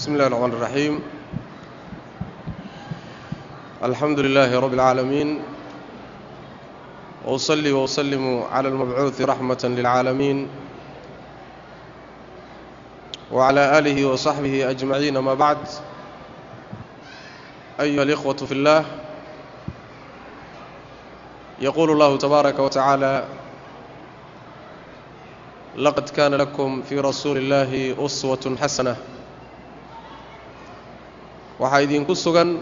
بسم الله الرحمن الرحيم الحمد لله رب العالمين وأصلي وأسلم على المبعوث رحمة للعالمين وعلى آله وصحبه أجمعين ما بعد أيها الإخوة في الله يقول الله تبارك وتعالى لقد كان لكم في رسول الله أسوة حسنة waxaa idinku sugan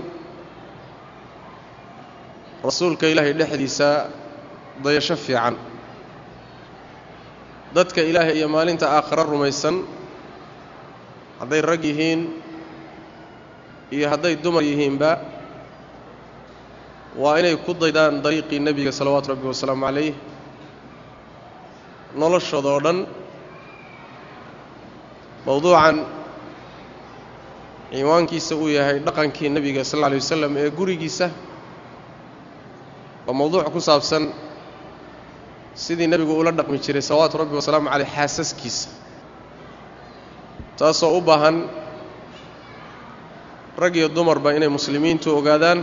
rasuulka ilaahay dhexdiisa dayasho fiican dadka ilaahay iyo maalinta aakhiro rumaysan hadday rag yihiin iyo hadday dumar yihiinba waa inay ku daydaan dariiqii nebiga salawaatu rabbi wasalaamu calayh noloshooda oo dhan mowduucan ciwaankiisa uu yahay dhaqankii nebiga sal alla alay wasalam ee gurigiisa waa mowduuc ku saabsan sidii nebigu ula dhaqmi jiray salawaatu rabbi wasalaamu caleyh xaasaskiisa taasoo u baahan rag iyo dumarba inay muslimiintu ogaadaan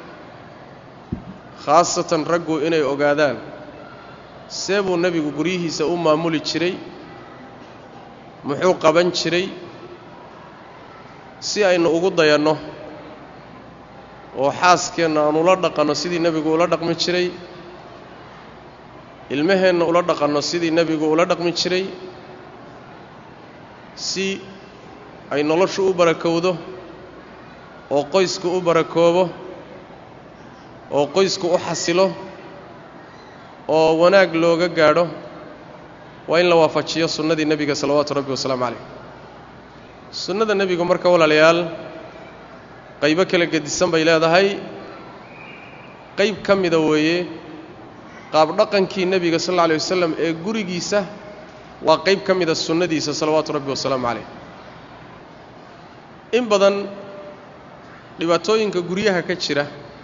khaasatan raggu inay ogaadaan see buu nebigu guryihiisa u maamuli jiray muxuu qaban jiray si aynu ugu dayanno oo xaaskeenna aan ula dhaqanno sidii nebigu ula dhaqmi jiray ilmaheenna ula dhaqanno sidii nebigu ula dhaqmi jiray si ay noloshu u barakowdo oo qoysku u barakoobo oo qoysku u xasilo oo wanaag looga gaadho waa in la waafajiyo sunnadii nebiga salawaatu rabbi wasalaamu calayh sunnada nebigu marka walaalayaal qaybo kala gedisan bay leedahay qayb ka mida weeye qaab dhaqankii nebiga sal alla alay wasalam ee gurigiisa waa qayb ka mida sunnadiisa salawaatu rabbi wasalaamu calayh in badan dhibaatooyinka guryaha ka jira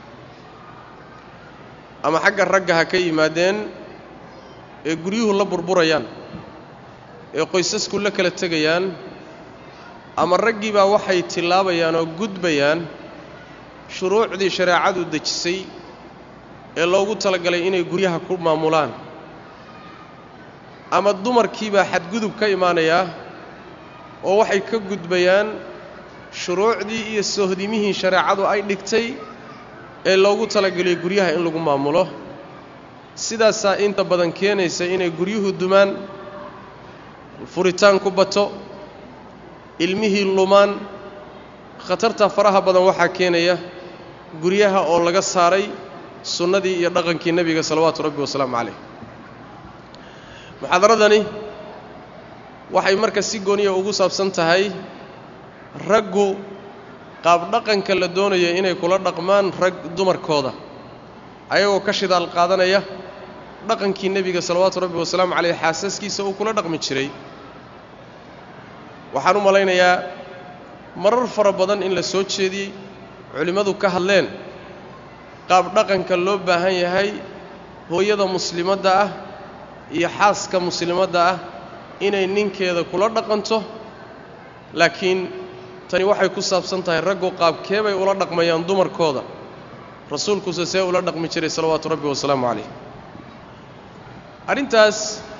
ama xagga ragga ha ka yimaadeen ee guryuhu la burburayaan ee qoysasku la kala tegayaan ama raggii baa waxay tillaabayaan oo gudbayaan shuruucdii shareecadu dejisay ee loogu talagalay inay guryaha ku maamulaan ama dumarkii baa xadgudub ka imaanayaa oo waxay ka gudbayaan shuruucdii iyo sohdimihii shareecadu ay dhigtay ee loogu talagalay guryaha in lagu maamulo sidaasaa inta badan keenaysa inay guryuhu dumaan furitaan ku bato ilmihii lumaan khatarta faraha badan waxaa keenaya guryaha oo laga saaray sunnadii iyo dhaqankii nebiga salawaatu rabbi wasalaamu calayh muxaadaradani waxay marka si gooniya ugu saabsan tahay raggu qaab dhaqanka la doonaya inay kula dhaqmaan rag dumarkooda ayagoo ka shidaal qaadanaya dhaqankii nebiga salawaatu rabbi wasalaamu calayh xaasaskiisa uu kula dhaqmi jiray waxaan u malaynayaa marar fara badan in la soo jeediyey culimmadu ka hadleen qaab dhaqanka loo baahan yahay hooyada muslimadda ah iyo xaaska muslimadda ah inay ninkeeda kula dhaqanto laakiin tani waxay ku saabsan tahay raggu qaabkee bay ula dhaqmayaan dumarkooda rasuulkuse see ula dhaqmi jiray salawaatu rabbi wasalaamu calayh arrintaas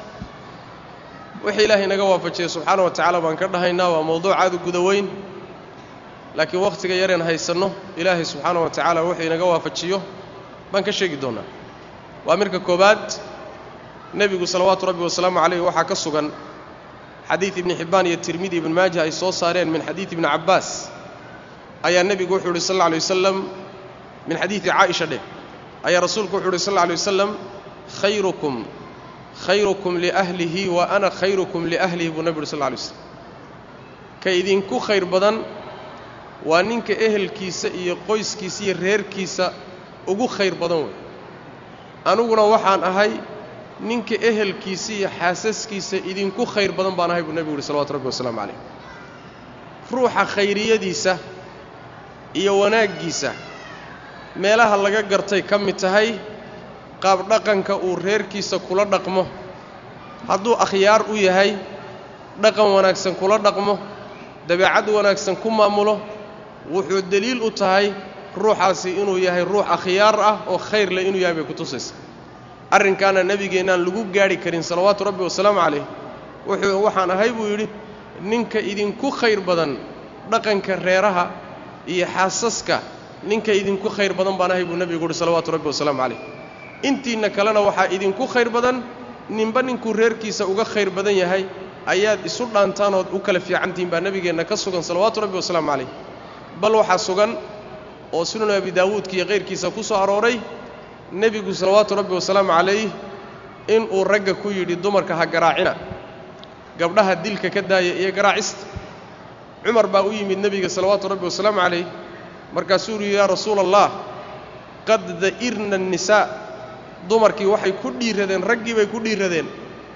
wixii ilaahay naga waafajiyey subxaana wa tacaala baan ka dhahaynaa waa mowduuc aad u guda weyn laakiin wakhtiga yareen haysanno ilaahay subxaana wa tacaala wuxuu inaga waafajiyo baan ka sheegi doonnaa waa mirka koowaad nebigu salawaatu rabbi wasalaamu calayh waxaa ka sugan xadiid ibni xibbaan iyo tirmidi ibn maaja ay soo saareen min xadiid ibni cabbaas ayaa nebigu wuxuu yidhi sal alla alay wasalam min xadiidi caaisha dheh ayaa rasuulku wuxuu yidhi sal alla alay wasalam khayrukum khayrukum liahlihi wa ana khayrukum liahlihi buu nebi uhi sal lla alay slam ka idinku khayr badan waa ninka ehelkiisa iyo qoyskiisa iyo reerkiisa ugu khayr badan wey aniguna waxaan ahay ninka ehelkiisa iyo xaasaskiisa idinku khayr badan baan ahay buu nebigu uhi salawatu rabbi wasalaamu calayh ruuxa khayriyadiisa iyo wanaaggiisa meelaha laga gartay ka mid tahay qaab dhaqanka uu reerkiisa kula dhaqmo hadduu akhyaar u yahay dhaqan wanaagsan kula dhaqmo dabeecad wanaagsan ku maamulo wuxuu deliil u tahay ruuxaasi inuu yahay ruux akhyaar ah oo khayr leh inuu yahay bay ku tusaysa arrinkaana nebigeennaan lagu gaadhi karin salawaatu rabbi wasalaamu calayh wuxuu waxaan ahay buu yidhi ninka idinku khayr badan dhaqanka reeraha iyo xaasaska ninka idinku khayr badan baan ahay buu nebigu uhi salawaatu rabbi wasalaamu calayh intiinna kalena waxaa idinku khayr badan ninba ninkuu reerkiisa uga khayr badan yahay ayaad isu dhaantaanood u kala fiicantihiin baa nebigeenna ka sugan salawaatu rabbi wasalaamu calayh bal waxaa sugan oo sunan abi daawuudka iyo kayrkiisa ku soo arooray nebigu salawaatu rabbi wasalaamu calayh inuu ragga ku yidhi dumarka ha garaacina gabdhaha dilka ka daaya iyo garaacista cumar baa u yimid nebiga salawaatu rabbi wasalaamu calayh markaasuu yidhi yaa rasuula allah qad da'irna annisaa dumarkii waxay ku dhiiradeen raggii bay ku dhiiradeen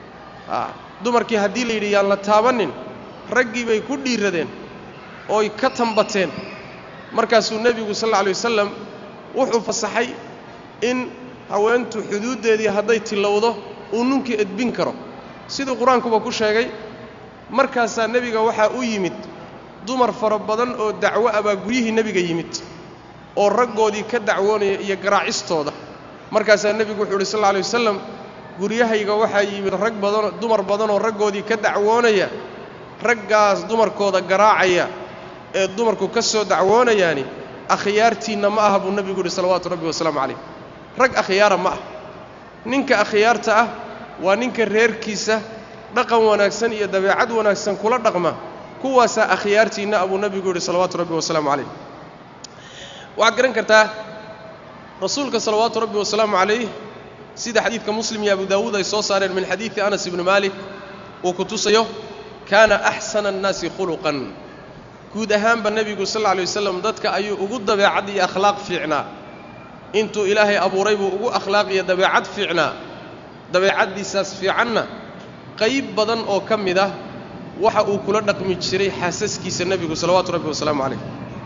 dumarkii haddii la yidhi yaan la taabannin raggii bay ku dhiiradeen ooy ka tambateen markaasuu nebigu sal alla alay wasalam wuxuu fasaxay in haweentu xuduuddeedii hadday tillowdo uu nunkii edbin karo siduu qur-aankuba ku sheegay markaasaa nebiga waxaa u yimid dumar fara badan oo dacwo ah baa guryihii nebiga yimid oo raggoodii ka dacwoonaya iyo garaacistooda markaasaa nebigu wuxuu uhi sal alla alay wasalam guryahayga waxaa yimid rag badanoo dumar badanoo raggoodii ka dacwoonaya raggaas dumarkooda garaacaya ee dumarku ka soo dacwoonayaani akhyaartiinna ma aha buu nebigu yidhi salawaatu rabbi wasalaamu calayh rag akhyaara ma ah ninka akhyaarta ah waa ninka reerkiisa dhaqan wanaagsan iyo dabeecad wanaagsan kula dhaqma kuwaasaa akhyaartiinna abuu nebigu yidhi salawaatu rabbi wasalaamu calayh waxaad garan kartaa rasuulka salawaatu rabbi wasalaamu calayh sida xadiidka muslim iyo abu daawuud ay soo saareen min xadiidi anas ibni maalik uu ku tusayo kaana axsana annaasi khuluqan guud ahaanba nebigu sal alla alay wasalam dadka ayuu ugu dabeecad iyo akhlaaq fiicnaa intuu ilaahay abuuray buu ugu akhlaaq iyo dabeecad fiicnaa dabeecaddiisaas fiicanna qayb badan oo ka mid ah waxa uu kula dhaqmi jiray xaasaskiisa nebigu salawaatu rabbi wasalaamu calayh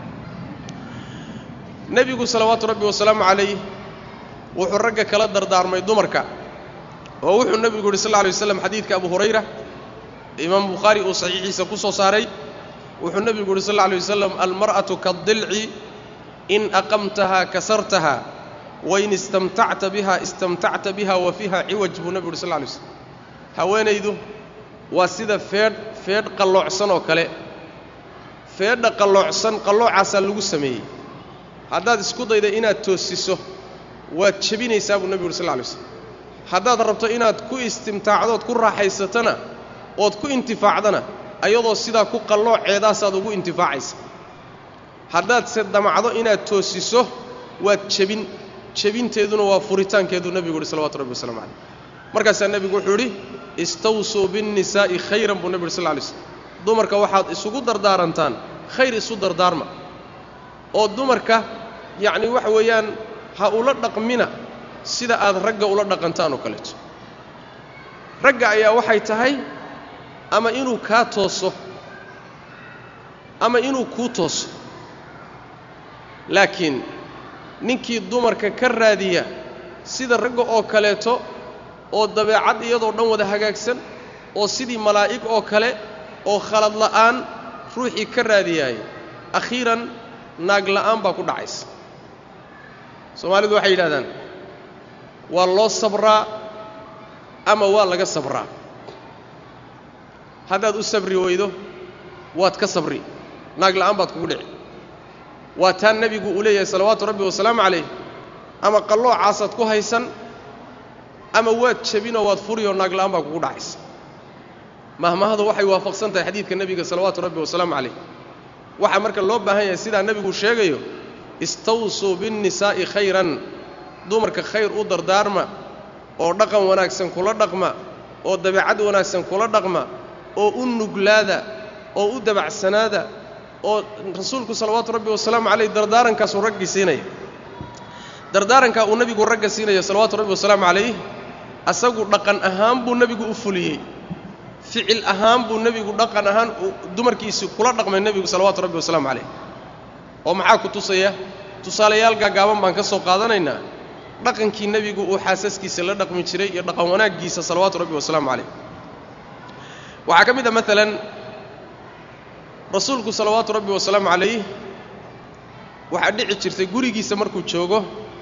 nebigu salawaatu rabbi wasalaamu calayh wuxuu ragga kala dardaarmay dumarka oo wuxuu nebigu yidhi sal lla alay waslam xadiidka abu hurayra imaam bukhaari uu saxiixiisa ku soo saaray wuxuu nebigu yidhi sal lla alay wasalam almar'atu kaadilci in aqamtahaa kasartaha wain istamtacta biha istamtacta biha wa fiiha ciwaj buu nebigu yidhi sal lla alay slam haweenaydu waa sida feedh feedh qalloocsan oo kale feedha qalloocsan qalloocaasaa lagu sameeyey haddaad isku dayda inaad toosiso waad jebinaysaa buu nebigu yidhi sal lla alay slam haddaad rabto inaad ku istimtaacdood ku raaxaysatana ood ku intifaacdana ayadoo sidaa ku qallooceedaasaad ugu intifaacaysa haddaad se damacdo inaad toosiso waad jebin jebinteeduna waa furitaankeeduu nebigu yidhi salawatu rabbi waslamu calayh markaasaa nebigu wuxuu yidhi istawsuu binnisaa'i khayran buu nebi yidhi sal lla alay slam dumarka waxaad isugu dardaarantaan khayr isu dardaarma oo dumarka yacni waxa weeyaan ha ula dhaqmina sida aad ragga ula dhaqantaan oo kaleeto ragga ayaa waxay tahay ama inuu kaa tooso ama inuu kuu tooso laakiin ninkii dumarka ka raadiya sida ragga oo kaleeto oo dabeecad iyadoo dhan wada hagaagsan oo sidii malaa'ig oo kale oo khalad la'aan ruuxii ka raadiyaaya akhiiran naag la'aan baa ku dhacaysa soomaalidu waxay yidhahdaan waa loo sabraa ama waa laga sabraa haddaad u sabri weydo waad ka sabri naag la'aan baad kugu dhici waa taa nebigu uu leeyahay salawaatu rabbi wasalaamu calayh ama qalloocaasad ku haysan ama waad jebinoo waad furiyoo naag la'aan baa kugu dhacaysa mahmahadu waxay waafaqsan tahay xadiidka nebiga salawaatu rabbi wasalaamu calayh waxaa marka loo baahan yahay sidaa nebigu sheegayo istawsuu binnisaa'i khayran dumarka khayr u dardaarma oo dhaqan wanaagsan kula dhaqma oo dabeecad wanaagsan kula dhaqma oo u nuglaada oo u dabacsanaada oo rasuulku salawaatu rabbi wasalaamu calayh dardaarankaasuu raggii siinaya dardaarankaa uu nebigu ragga siinaya salawaatu rabbi wasalaamu calayh asagu dhaqan ahaan buu nebigu u fuliyey ficil ahaan buu nebigu dhaqan ahaan dumarkiisi kula dhaqmay nebigu salawaatu rabbi wasalaamu calayh oo maxaa ku tusaya tusaalayaal gaagaaban baan ka soo qaadanaynaa dhaqankii nebigu uu xaasaskiisa la dhaqmi jiray iyo dhaqan wanaaggiisa salawaatu rabbi wasalaamu calayh waxaa ka mid a maalan rasuulku salawaatu rabbi wasalaamu calayh waxaa dhici jirtay gurigiisa markuu joogo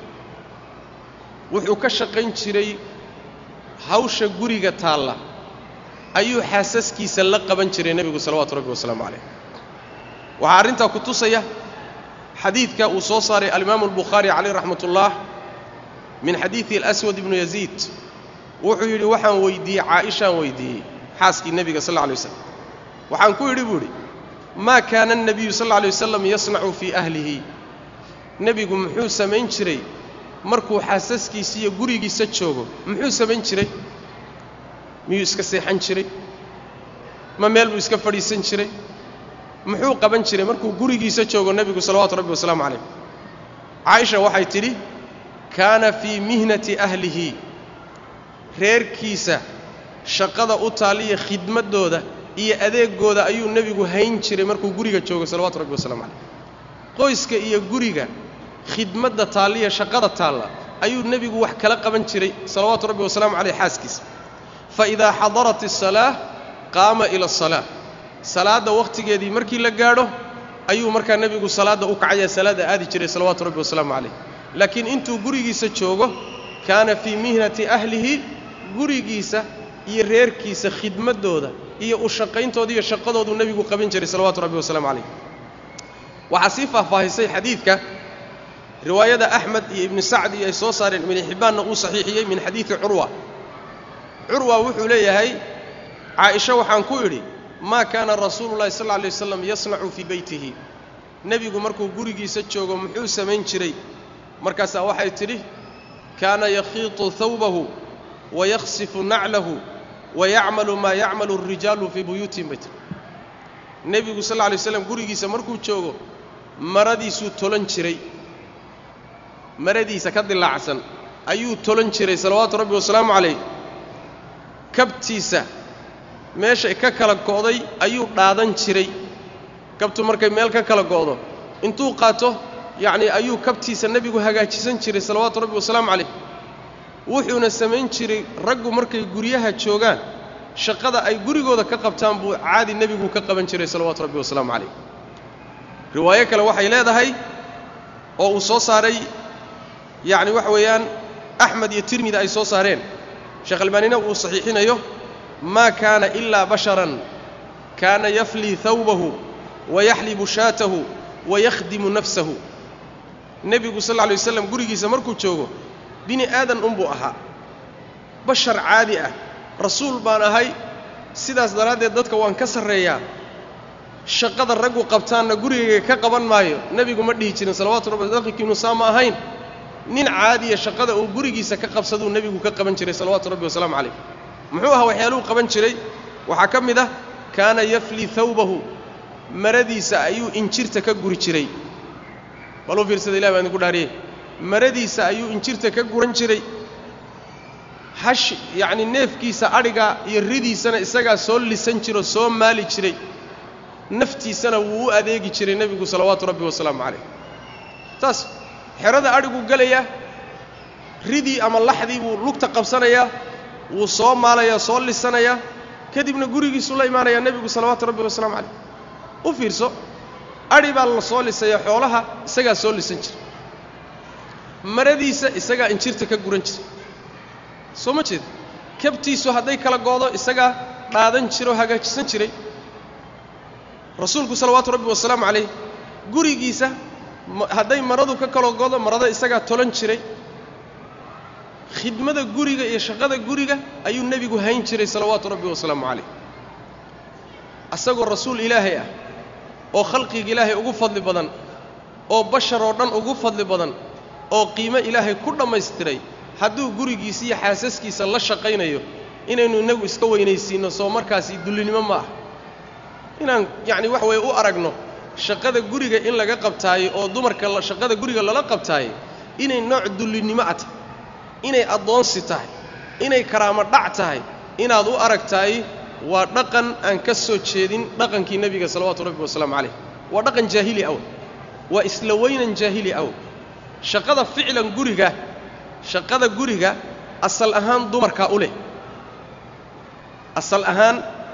wuxuu ka shaqayn jiray hawsha guriga taalla ayuu xaasaskiisa la qaban jiray nebigu salawaatu rabbi wasalaamu calayh waxaa arrintaa ku tusaya xadiidka uu soo saaray alimaamu albukhaari calayh raxmat ullah min xadiidi alaswad ibnu yaziid wuxuu yidhi waxaan weydiiyey caaishaan weydiiyey xaaskii nebiga sal alla alay waslam waxaan ku yidhi buu idhi maa kaana annabiyu sal alla alay wasalam yasnacu fii ahlihi nebigu muxuu samayn jiray markuu xaasaskiisa iyo gurigiisa joogo muxuu samayn jiray miyuu iska seexan jiray ma meel buu iska fadhiisan jiray muxuu qaban jiray markuu gurigiisa joogo nebigu salawaatu rabbi wasalaamu calayh caaisha waxay tidhi kaana fii mihnati ahlihi reerkiisa shaqada u taaliya khidmaddooda iyo adeegooda ayuu nebigu hayn jiray markuu guriga joogo salawaatu rabbi wasalaamu calayh qoyska iyo guriga khidmadda taalliya shaqada taalla ayuu nebigu wax kala qaban jiray salawaatu rabbi wasalaamu caleyh xaaskiisa fa idaa xadarat asalaa qaama ila asalaa salaadda wakhtigeedii markii la gaadho ayuu markaa nebigu salaadda u kacaya salaadda aadi jiray salawaatu rabbi wasalaamu calayh laakiin intuu gurigiisa joogo kaana fii mihnati ahlihi gurigiisa iyo reerkiisa khidmaddooda iyo u shaqayntooda iyo shaqadooduu nebigu qaban jiray salawaatu rabbi wasalaamu calayh waxaa sii faahfaahisay xadiidka riwaayada axmed iyo ibnu sacdi ay soo saareen ibnu xibbaanna uu saxiixiyey min xadiidi curwa curwa wuxuu leeyahay caaisha waxaan ku idhi maa kaana rasuulu llahi sal lla alay waslam yasnacu fii beytihi nebigu markuu gurigiisa joogo muxuu samayn jiray markaasaa waxay tidhi kaana yakhiitu hawbahu wayakhsifu naclahu wayacmalu maa yacmalu alrijaalu fii buyuutihim bay tiri nebigu sal lla alay waslam gurigiisa markuu joogo maradiisuu tolan jiray maradiisa ka dilaacsan ayuu tolan jiray salawaatu rabbi wasalaamu calayh kabtiisa meeshay ka kala go'day ayuu dhaadan jiray kabtu markay meel ka kala go'do intuu qaato yacnii ayuu kabtiisa nebigu hagaajisan jiray salawaatu rabbi wasalaamu calayh wuxuuna samayn jiray raggu markay guryaha joogaan shaqada ay gurigooda ka qabtaan buu caadi nebigu ka qaban jiray salawaatu rabbi wasalaamu calayh riwaayo kale waxay leedahay oo uu soo saaray yacni waxa weeyaan axmed iyo tirmidi ay soo saareen sheekh albaanina uu saxiixinayo maa kaana ilaa basharan kaana yaflii hawbahu wayaxlibu shaatahu wayakhdimu nafsahu nebigu sal lla alay waslam gurigiisa markuu joogo bini aadan unbuu ahaa bashar caadi ah rasuul baan ahay sidaas daraaddeed dadka waan ka sarreeyaa shaqada raggu qabtaanna gurigayga ka qaban maayo nebigu ma dhihi jirin salawaatu rabbi daqikiinu saa ma ahayn nin caadiya shaqada uu gurigiisa ka qabsaduu nebigu ka qaban jiray salawaatu rabbi wasalaamu calayh muxuu ahaa waxyaaluhu qaban jiray waxaa ka mid ah kaana yaflii hawbahu maradiisa ayuu injirta ka guri jiray baluu fiirsada ilah baan idinku dhaariyey maradiisa ayuu injirta ka guran jiray hash yacnii neefkiisa adhiga iyo ridiisana isagaa soo lisan jiroo soo maali jiray naftiisana wuu u adeegi jiray nebigu salawaatu rabbi wasalaamu calayh taas xerada adhiguu gelayaa ridii ama laxdii buu lugta qabsanayaa wuu soo maalayaa soo lisanayaa kadibna gurigiisuu la imaanayaa nebigu salawaatu rabbi wasalaamu calayh u fiirso adhi baa la soo lisaya xoolaha isagaa soo lisan jira maradiisa isagaa injirta ka guran jira soo ma jeeda kabtiisu hadday kala goodo isagaa dhaadan jiroo hagaajisan jiray rasuulku salawaatu rabbi wasalaamu calayh gurigiisa hadday maradu ka kala goodo marada isagaa tolan jiray khidmada guriga iyo shaqada guriga ayuu nebigu hayn jiray salawaatu rabbi wasalaamu calayh asagoo rasuul ilaahay ah oo khalqiga ilaahay ugu fadli badan oo bashar oo dhan ugu fadli badan oo qiimo ilaahay ku dhammaystiray hadduu gurigiisa iyo xaasaskiisa la shaqaynayo inaynu innagu iska weynaysiinno soo markaasi dullinimo ma ah inaan yacni wax weeye u aragno shaqada guriga in laga qabtaayo oo dumarka shaqada guriga lala qabtaayo inay nooc dullinnimo a tahay inay addoonsi tahay inay karaamo dhac tahay inaad u aragtaay waa dhaqan aan ka soo jeedin dhaqankii nebiga salawaatu rabbi wasalaamu calayh waa dhaqan jaahili aw waa isla weynan jaahili aw shaqada ficlan guriga shaqada guriga asal ahaan dumarkaa u leh asal ahaan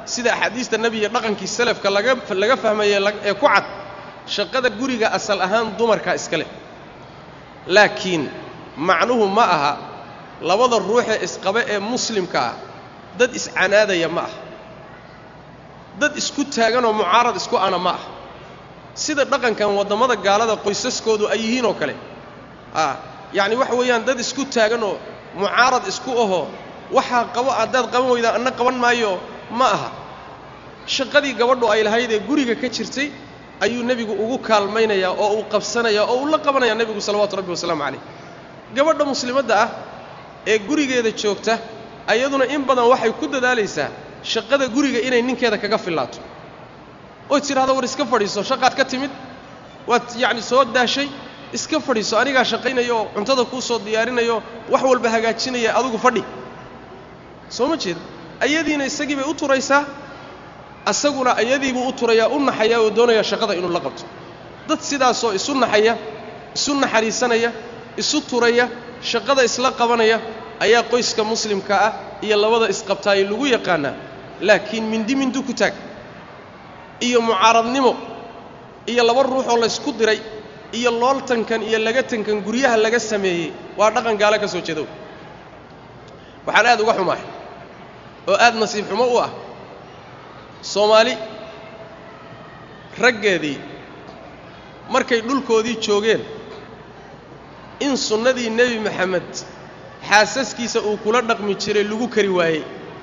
sida axaadiista nebiga dhaqankii salafka laga laga fahmaye ee ku cad shaqada guriga asal ahaan dumarkaa iska leh laakiin macnuhu ma aha labada ruuxee isqaba ee muslimka ah dad iscanaadaya ma aha dad isku taaganoo mucaarad isku ana ma aha sida dhaqankan waddamada gaalada qoysaskoodu ay yihiin oo kale a yacni waxa weeyaan dad isku taaganoo mucaarad isku ahoo waxaa qabo haddaad qaban weydaan anna qaban maayo ma aha shaqadii gabadhu ay lahayd ee guriga ka jirtay ayuu nebigu ugu kaalmaynayaa oo uu qabsanayaa oo uu la qabanayaa nebigu salawaatu rabbi wasalaamu calayh gabadha muslimadda ah ee gurigeeda joogta ayaduna in badan waxay ku dadaalaysaa shaqada guriga inay ninkeeda kaga fillaato oy tidhahdo war iska fadhiiso shaqaad ka timid waad yacni soo daashay iska fadhiiso anigaa shaqaynaya oo cuntada kuu soo diyaarinayo wax walba hagaajinaya adugu fadhi soo ma jeeda ayadiina isagii bay u turaysaa asaguna ayadiibuu u turayaa u naxayaa oo doonayaa shaqada inuu la qabto dad sidaasoo isu naxaya isu naxariisanaya isu turaya shaqada isla qabanaya ayaa qoyska muslimka ah iyo labada isqabtaayay lagu yaqaanaa laakiin mindi mindu ku taag iyo mucaaradnimo iyo laba ruuxoo laysku diray iyo looltankan iyo lagatankan guryaha laga sameeyey waa dhaqan gaalo ka soo jeedow waxaan aad uga xumahay oo aad nasiib xumo u ah soomaali raggeedii markay dhulkoodii joogeen in sunnadii nebi maxamed xaasaskiisa uu kula dhaqmi jiray lagu kari waayey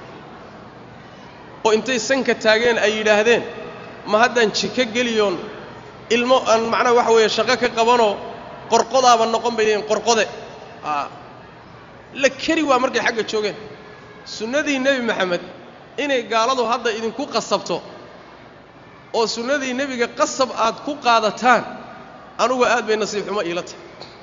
oo intay sanka taageen ay yidhaahdeen ma haddaan jiko geliyoon ilmo aan macnaha waxa weeye shaqo ka qabanoo qorqodaaba noqon bay leeyiin qorqode la keri waa markay xagga joogeen sunnadii nebi maxamed inay gaaladu hadda idinku qasabto oo sunnadii nebiga qasab aad ku qaadataan anugu aad bay nasiib xumo iila tahay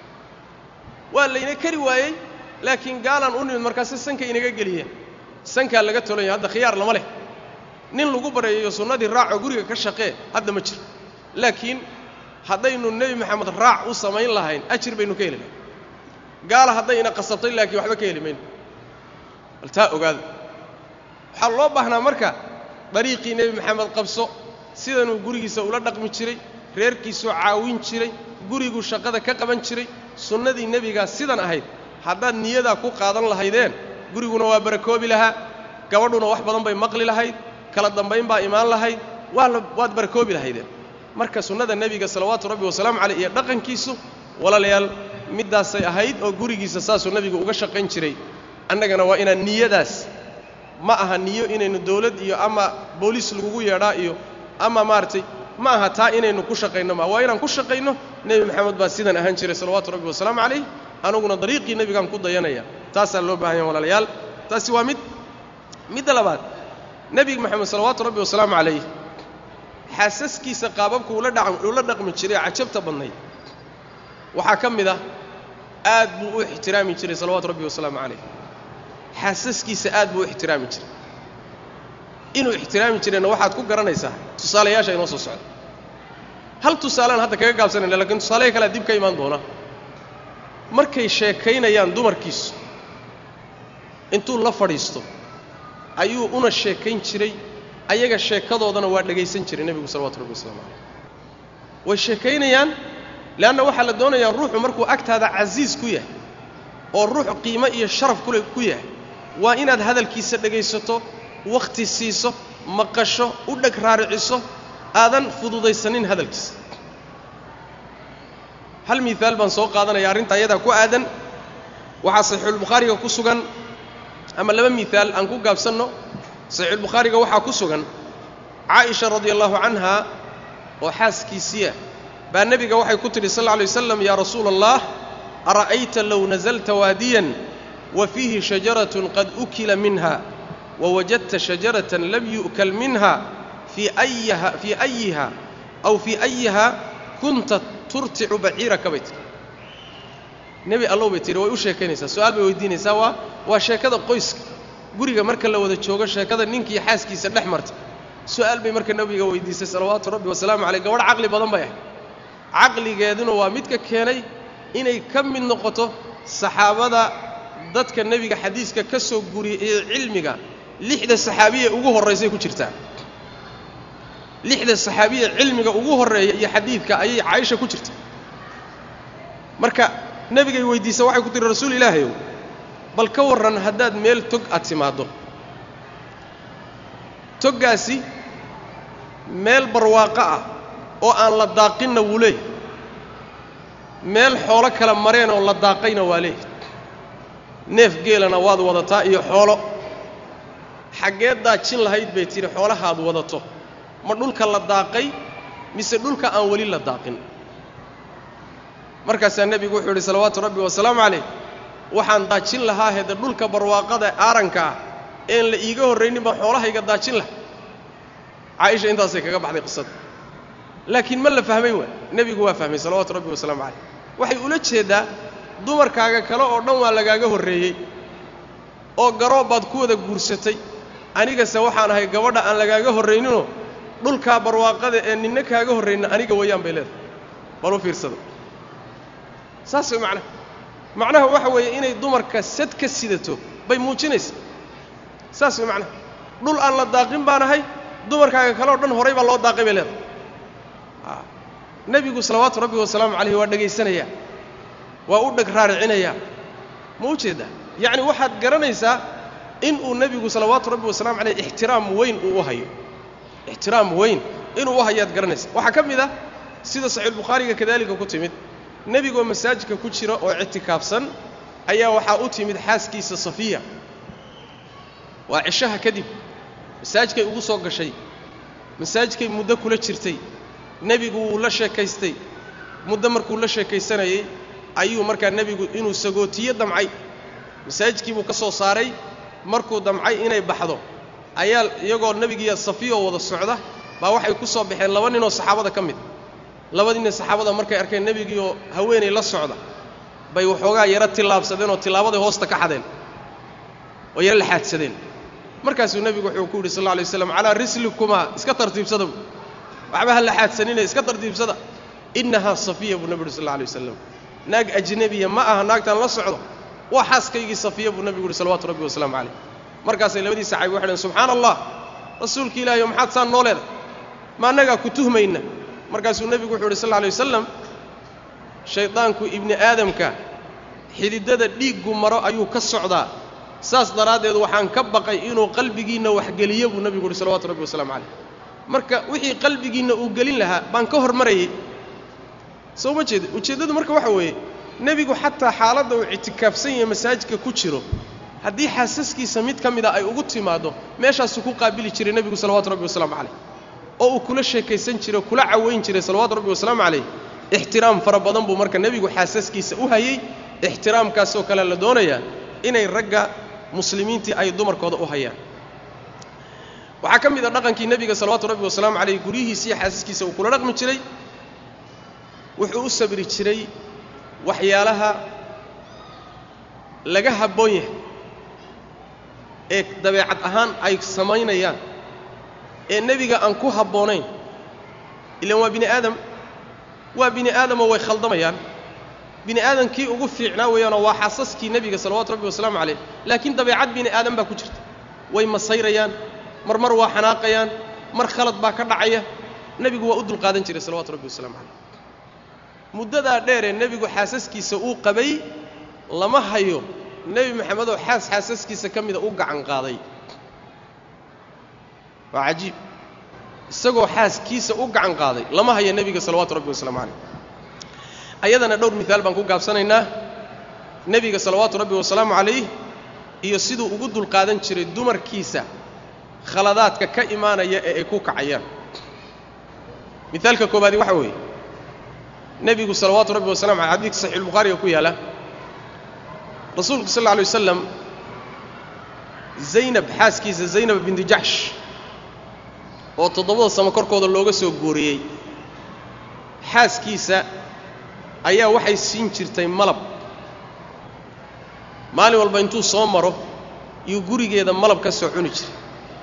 waa layna kari waayey laakiin gaalaan u nimid markaase sanka inaga geliyeen sankaa laga tolanya hadda khiyaar lama leh nin lagu bareeyayo sunnadii raacoo guriga ka shaqee hadda ma jiro laakiin haddaynu nebi maxamed raac u samayn lahayn ajir baynu ka heli lahayn gaala hadday ina qasabtay laakiin waxba ka heli mayno bal taa ogaada waxaa loo baahnaa marka dariiqii nebi maxamed qabso sidanuu gurigiisa ula dhaqmi jiray reerkiisuu caawin jiray guriguu shaqada ka qaban jiray sunnadii nebigaa sidan ahayd haddaad niyadaa ku qaadan lahaydeen guriguna waa barakoobi lahaa gabadhuna wax badan bay maqli lahayd kala dambayn baa imaan lahayd waa la waad barakoobi lahaydeen marka sunnada nebiga salawaatu rabbi wasalaamu caleyh iyo dhaqankiisu walaalayaal middaasay ahayd oo gurigiisa saasuu nebigu uga shaqayn jiray annagana waa inaan niyadaas ma aha niyo inaynu dawlad iyo ama booliis lagugu yeedhaa iyo ama maaragtay ma aha taa inaynu ku shaqayno ma waa inaan ku shaqayno nebi maxamed baa sidan ahaan jiray salawaatu rabbi wasalaamu calayh anuguna dariiqii nebigaan ku dayanaya taasaa loo baahan ya walaalayaal taasi waa mid midda labaad nebiga maxamed salawaatu rabbi wasalaamu calayh xaasaskiisa qaababka ula dhaqmi jiray cajabta badnayd waxaa ka mid ah aad buu u ixtiraami jiray salawaatu rabbi wasalaamu calayh xaasaskiisa aad buu u ixtiraami jiray inuu ixtiraami jirayna waxaad ku garanaysaa tusaalayaasha inoo soo socda hal tusaalaan hadda kaga gaabsanayna lakiin tusaalaha kalea dib ka imaan doona markay sheekaynayaan dumarkiisu intuu la fadhiisto ayuu una sheekayn jiray ayaga sheekadoodana waa dhegaysan jiray nebigu salawatu rabbi waslamu calayh way sheekaynayaan leanna waxaa la doonayaa ruuxu markuu agtaada casiis ku yahay oo ruux qiimo iyo sharaf kule ku yahay waa inaad hadalkiisa dhegaysato wakhti siiso maqasho u dheg raariciso aadan fududaysanin hadalkiisa hal miaal baan soo qaadanaya arrinta ayadaa ku aadan waxaa saxiixulbukhaariga ku sugan ama laba miaal aan ku gaabsanno saxiixulbukhaariga waxaa ku sugan caaisha radia allahu canha oo xaaskiisiia baa nebiga waxay ku tidhi sal lla alay waslam yaa rasuula allah ara'ayta low nasalta waadiyan wa fiihi shajaratun qad ukila minha wawajadta shajaratan lam yu'kal minha fii ayaha fii ayiha aw fii ayiha kunta turticu baciiraka bay tihi nebi allow bay tihi way u sheekaynaysaa su-aal bay weydiinaysaa waa waa sheekada qoyska guriga marka la wada joogo sheekada ninkii xaaskiisa dhex marta su-aal bay marka nebiga weydiisay salawaatu rabbi wasalaamu caleyh gabadh caqli badan bay ahayd caqligeeduna waa midka keenay inay ka mid noqoto saxaabada dadka nebiga xadiiska ka soo guriyey ee cilmiga lixda saxaabiye ugu horraysay ku jirtaa lixda saxaabiye cilmiga ugu horreeya iyo xadiidka ayay caaisha ku jirta marka nebigay weydiisa waxay ku tiri rasuul ilaahayow bal ka warran haddaad meel tog aad timaaddo toggaasi meel barwaaqo ah oo aan la daaqinna wuu leeyahy meel xoolo kala mareen oo la daaqayna waa leeyahy neef geelana waad wadataa iyo xoolo xaggeed daajin lahayd bay tidhi xoolahaad wadato ma dhulka la daaqay mise dhulka aan weli la daaqin markaasaa nebigu wuxuu yidhi salawaatu rabbi wasalaamu calayh waxaan daajin lahaa hede dhulka barwaaqada aaranka ah een la iiga horraynin baan xoolahayga daajin laha caaisha intaasay kaga baxday qisada laakiin ma la fahmay waa nebigu waa fahmay salawaatu rabbi wasalaamu calayh waxay ula jeeddaa dumarkaaga kale oo dhan waa lagaaga horreeyey oo garoob baad ku wada guursatay anigase waxaan ahay gabadha aan lagaaga horrayninoo dhulkaa barwaaqada ee ninna kaaga horraynin aniga weeyaan bay leedahay bal u fiirsada saas way macnaha macnaha waxa weeye inay dumarka sad ka sidato bay muujinaysaa saas way macnaha dhul aan la daaqin baan ahay dumarkaaga kale o dhan horay baa loo daaqay bay leedahay nebigu salawaatu rabbi wasalaamu calayhi waa dhegaysanayaa waa u dheg raaricinayaa ma u jeeddaa yacni waxaad garanaysaa inuu nebigu salawaatu rabbi wasalamu calayh ixtiraam weyn uu u hayo ixtiraam weyn inuu u hayaad garanaysa waxaa ka mid ah sida saxiixulbukhaariga kadaalika ku timid nebigoo masaajidka ku jira oo ictikaafsan ayaa waxaa u timid xaaskiisa safiya waa cishaha kadib masaajidkay ugu soo gashay masaajidkay muddo kula jirtay nebigu wuu la sheekaystay muddo markuu la sheekaysanayey ayuu markaa nebigu inuu sagootiyo damcay masaajidkii buu ka soo saaray markuu damcay inay baxdo ayaa iyagoo nebigiiyo safiyoo wada socda baa waxay ku soo baxeen laba ninoo saxaabada ka mid labadiinna saxaabada markay arkeen nebigiioo haweenay la socda bay waxoogaa yaro tillaabsadeen oo tillaabaday hoosta ka xadeen oo yaro la xaadsadeen markaasuu nebigu wuxuu ku yidhi sal alla alay waslam calaa rislikumaa iska tartiibsada bu waxba ha la xaadsanine iska tartiibsada innahaa safiya buu nebi uhi sal alla alay wasalam naag ajnebiya ma aha naagtaan la socdo waa xaaskaygii safiya buu nebigu uhi salawatu rabbi wasalaamu calayh markaasay labadii saxaabi waxay dhhen subxaana allah rasuulka ilaahiyo maxaad saan noo leedahay ma annagaa ku tuhmayna markaasuu nebigu wuxuu uhi sal alla alay wasalam shaydaanku ibni aadamka xididada dhiiggu maro ayuu ka socdaa saas daraaddeed waxaan ka baqay inuu qalbigiinna waxgeliyo buu nebigu uhi salawatu rabbi wasalaamu calayh marka wixii qalbigiinna uu gelin lahaa baan ka hormarayay soo ma jeeda ujeeddadu marka waxa weeye nebigu xataa xaaladda uu ictikaafsan yahay masaajidka ku jiro haddii xaasaskiisa mid ka mida ay ugu timaaddo meeshaasuu ku qaabili jiray nebigu salawatu rabbi wasalaamu calayh oo uu kula sheekaysan jiray o kula cawayn jiray salawaatu rabbi wasalaamu calayh ixtiraam fara badan buu marka nebigu xaasaskiisa u hayey ixtiraamkaasoo kale la doonayaa inay ragga muslimiintii ay dumarkooda u hayaan waxaa ka mid a dhaqankii nebiga salawaatu rabbi wasalaamu calayh guryihiisiiyo xaasaskiisa uu kula dhaqmi jiray wuxuu u sabri jiray waxyaalaha laga habboon yahay ee dabeecad ahaan ay samaynayaan ee nebiga aan ku habboonayn ilaan waa bini aadam waa bini aadamoo way khaldamayaan bini aadamkii ugu fiicnaa weeyaanoo waa xaasaskii nebiga salawaatu rabbi wasalaamu calayh laakiin dabeecad bini aadam baa ku jirta way masayrayaan mar mar waa xanaaqayaan mar khalad baa ka dhacaya nebigu waa u dulqaadan jiray salawatu rabbi wasalamu calayh muddadaa dheeree nebigu xaasaskiisa uu qabay lama hayo nebi maxamedoo xaas xaasaskiisa ka mida u gacan qaaday waa cajiib isagoo xaaskiisa u gacan qaaday lama hayo nebiga salawaatu rabbi wasalaamu calayh ayadana dhowr miaal baan ku gaabsanaynaa nebiga salawaatu rabbi wasalaamu calayh iyo siduu ugu dulqaadan jiray dumarkiisa khaladaadka ka imaanaya ee ay ku kacayaan miaalka koobaadi waxa weeye nebigu salawaatu rabbi wasalamu aley xadidka saxiixulbukhaariga ku yaala rasuulku sal alla alay wasalam zaynab xaaskiisa zaynab binti jaxsh oo toddobada samo korkooda looga soo guuriyey xaaskiisa ayaa waxay siin jirtay malab maalin walba intuu soo maro yuu gurigeeda malab ka soo cuni jiray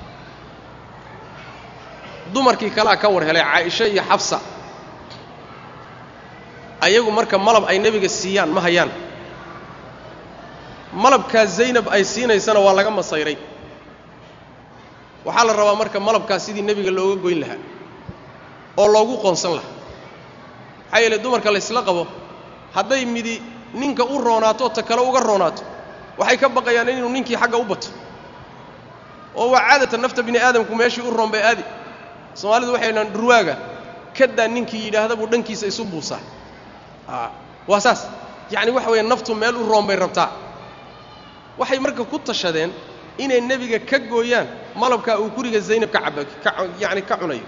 dumarkii kalea ka war helay caaisha iyo xabsa ayagu marka malab ay nebiga siiyaan ma hayaan malabkaa zaynab ay siinaysana waa laga masayray waxaa la rabaa marka malabkaas sidii nebiga looga goyn lahaa oo loogu qoonsan lahaa maxaa yeele dumarka laysla qabo hadday midi ninka u roonaato ta kale uga roonaato waxay ka baqayaan inuu ninkii xagga u bato oo waa caadatan nafta bini aadamku meeshii u roon bay aadi soomaalidu waxay dhahaan dhurwaaga kadaa ninkii yidhaahda buu dhankiisa isu buusaa a waa saas yacni waxa weeye naftu meel u roon bay rabtaa waxay marka ku tashadeen inay nebiga ka gooyaan malabkaa uu guriga zaynab ka caba ka yacni ka cunayo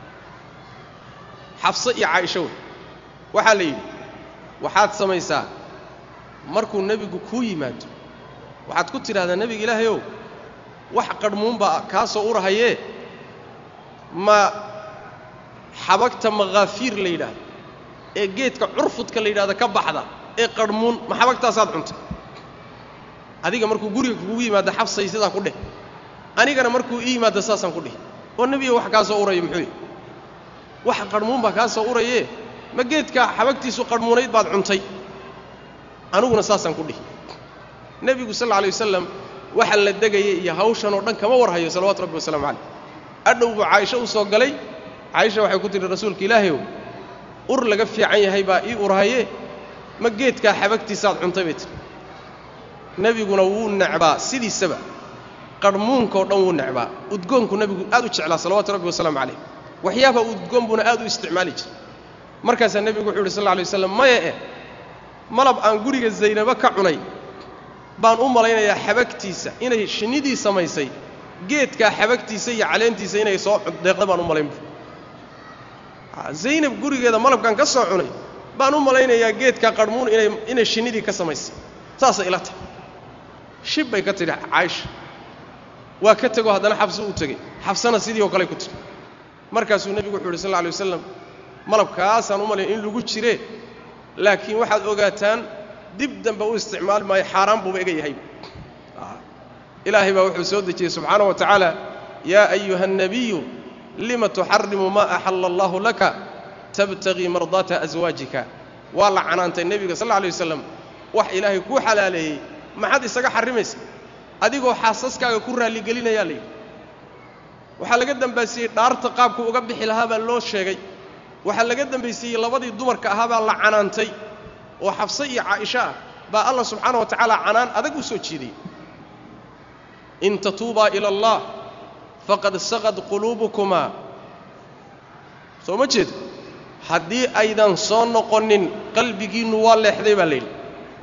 xafse iyo caaisho wey waxaa la yidhi waxaad samaysaa markuu nebigu kuu yimaado waxaad ku tidhahdaa nebiga ilaahayow wax qarhmuunbaa kaa soo urahayee ma xabagta makhaafiir la yidhaahdo ee geedka curfudka la yidhahdo ka baxda ee qarhmuun ma xabagtaasaad cuntay adiga markuu guriga kugu yimaado xabsay sidaa ku dheh anigana markuu ii yimaado saasaan ku dhihi oo nebiga wax kaa soo uraya muxuu wax qarhmuun baa kaa soo urayee ma geedka xabagtiisu qarhmuunayd baad cuntay aniguna saasaan ku dhihi nebigu sal alla alay wasalam waxa la degayay iyo hawshan oo dhan kama warhayo salawatu rabbi wasalaamu calayh adhow buu caaisho u soo galay caaisha waxay ku tihi rasuulka ilaahayow ur laga fiican yahay baa ii urhaye ma geedkaa xabagtiisaaad cuntay bay tiri nebiguna wuu necbaa sidiisaba qarhmuunkao dhan wuu necbaa udgoonku nebigu aad u jeclaa salawaatu rabbi wasalaamu calayh waxyaabaha udgoon buuna aad u isticmaali jiray markaasaa nebigu wuxuu yidhi sal lla alay waslam maya eh malab aan guriga zaynabo ka cunay baan u malaynayaa xabagtiisa inay shinnidii samaysay geedkaa xabagtiisa iyo caleentiisa inay soo deeqda baan u malaynbu zaynab gurigeeda malabkaan ka soo cunay baan u malaynayaa geedkaa qarhmuun inay inay shinnidii ka samaysay saasay ila tahay shib bay ka tidhi caaisha waa ka tegoo haddana xabso u tegey xabsana sidii oo kale ku tiri markaasuu nebigu wuxuu yidhi sal lla alay wasalam malabkaasaan u malayn in lagu jiree laakiin waxaad ogaataan dib dambe u isticmaali maayo xaaraan buuba iga yahay ilaahay baa wuxuu soo dejiyey subxaanaه wa tacaala yaa ayuha الnabiyu lima tuxarimu ma axala allahu laka tabtagii mardaata aswaajika waa la canaantay nebiga sal lla alay wasalam wax ilaahay kuu xalaaleeyey maxaad isaga xarrimaysa adigoo xaasaskaaga ku raalligelinayaa layidhi waxaa laga dambaysiiyey dhaarta qaabku uga bixi lahaa baa loo sheegay waxaa laga dambaysiiyey labadii dumarka ahaa baa la canaantay oo xabse iyo caaisha ah baa allah subxaana wa tacaala canaan adag u soo jiidayey in tatuubaa ila allah faqad saqad quluubukumaa soo ma jeedo haddii aydan soo noqonin qalbigiinnu waa leexday baa layidhi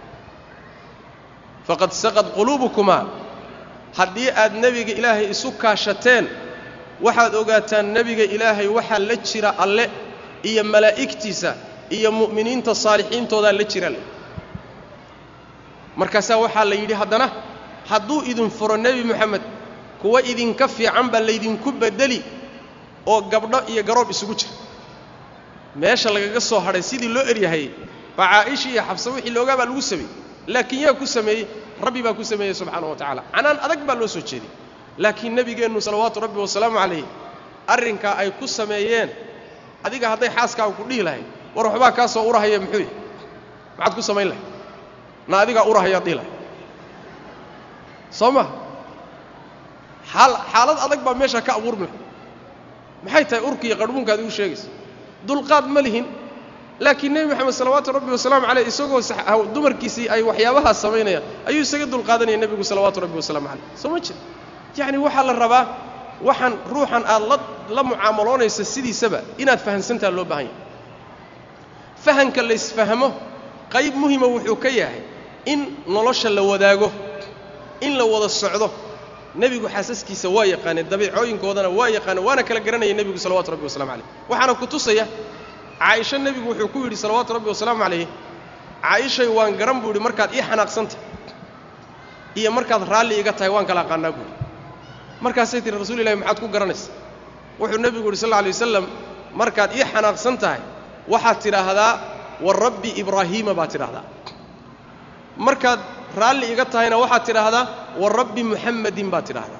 faqad saqad quluubukumaa haddii aad nebiga ilaahay isu kaashateen waxaad ogaataan nebiga ilaahay waxaa la jira alle iyo malaa'igtiisa iyo mu'miniinta saalixiintoodaa la jira le markaasaa waxaa la yidhi haddana hadduu idin furo nebi moxamed kuwa idinka fiican baa laydinku beddeli oo gabdho iyo garoob isugu jira meesha lagaga soo hadhay sidii loo eryahayey baa caaisha iyo xabse wixii loogaa baa lagu sameeyey laakiin yaa ku sameeyey rabbi baa ku sameeyey subxaana wa tacaala canaan adag baa loo soo jeediyey laakiin nebigeennu salawaatu rabbi wasalaamu calayh arrinkaa ay ku sameeyeen adiga hadday xaaskaaga ku dhihi lahayd war waxbaa kaa soo urahaya muxuu yahy maxaad ku samayn lahayd na adigaa urahayaad dhihi lahayd soo ma xaal xaalad adag baa meeshaa ka abuurmi lahay maxay tahay urki iyo qarhmuunkaad igu sheegaysa dulqaad ma lihin laakiin nebi moxamed salawaatu rabbi wasalaamu caleyh isagoo dumarkiisii ay waxyaabahaas samaynayaan ayuu isaga dulqaadanaya nebigu salawaatu rabbi wasalaamu caleyh soo ma jira yacni waxaa la rabaa waxaan ruuxan aad la la mucaamaloonaysa sidiisaba inaad fahamsantaha loo baahan yahay fahamka laysfahmo qayb muhima wuxuu ka yahay in nolosha la wadaago in la wada socdo nebigu xaasaskiisa waa yaqaaneen dabiicooyinkoodana waa yaqaaneen waana kala garanaya nebigu salawatu rabbi wasalamu calayh waxaana ku tusaya caaisho nebigu wuxuu ku yidhi salawaatu rabbi wasalaamu calayh caaishay waan garan buu yidhi markaad ii xanaaqsantah iyo markaad raalli iga tahay waan kala aqaanaa buuhi markaasay tihi rasuul ilahi maxaad ku garanaysa wuxuu nebigu yidhi sal lla alay wasalam markaad ii xanaaqsan tahay waxaad tidhaahdaa wa rabbi ibraahiima baad tidhaahdaa markaad raalli iga tahayna waxaad tidhaahdaa wa rabbi muxammadin baad tidhaahdaa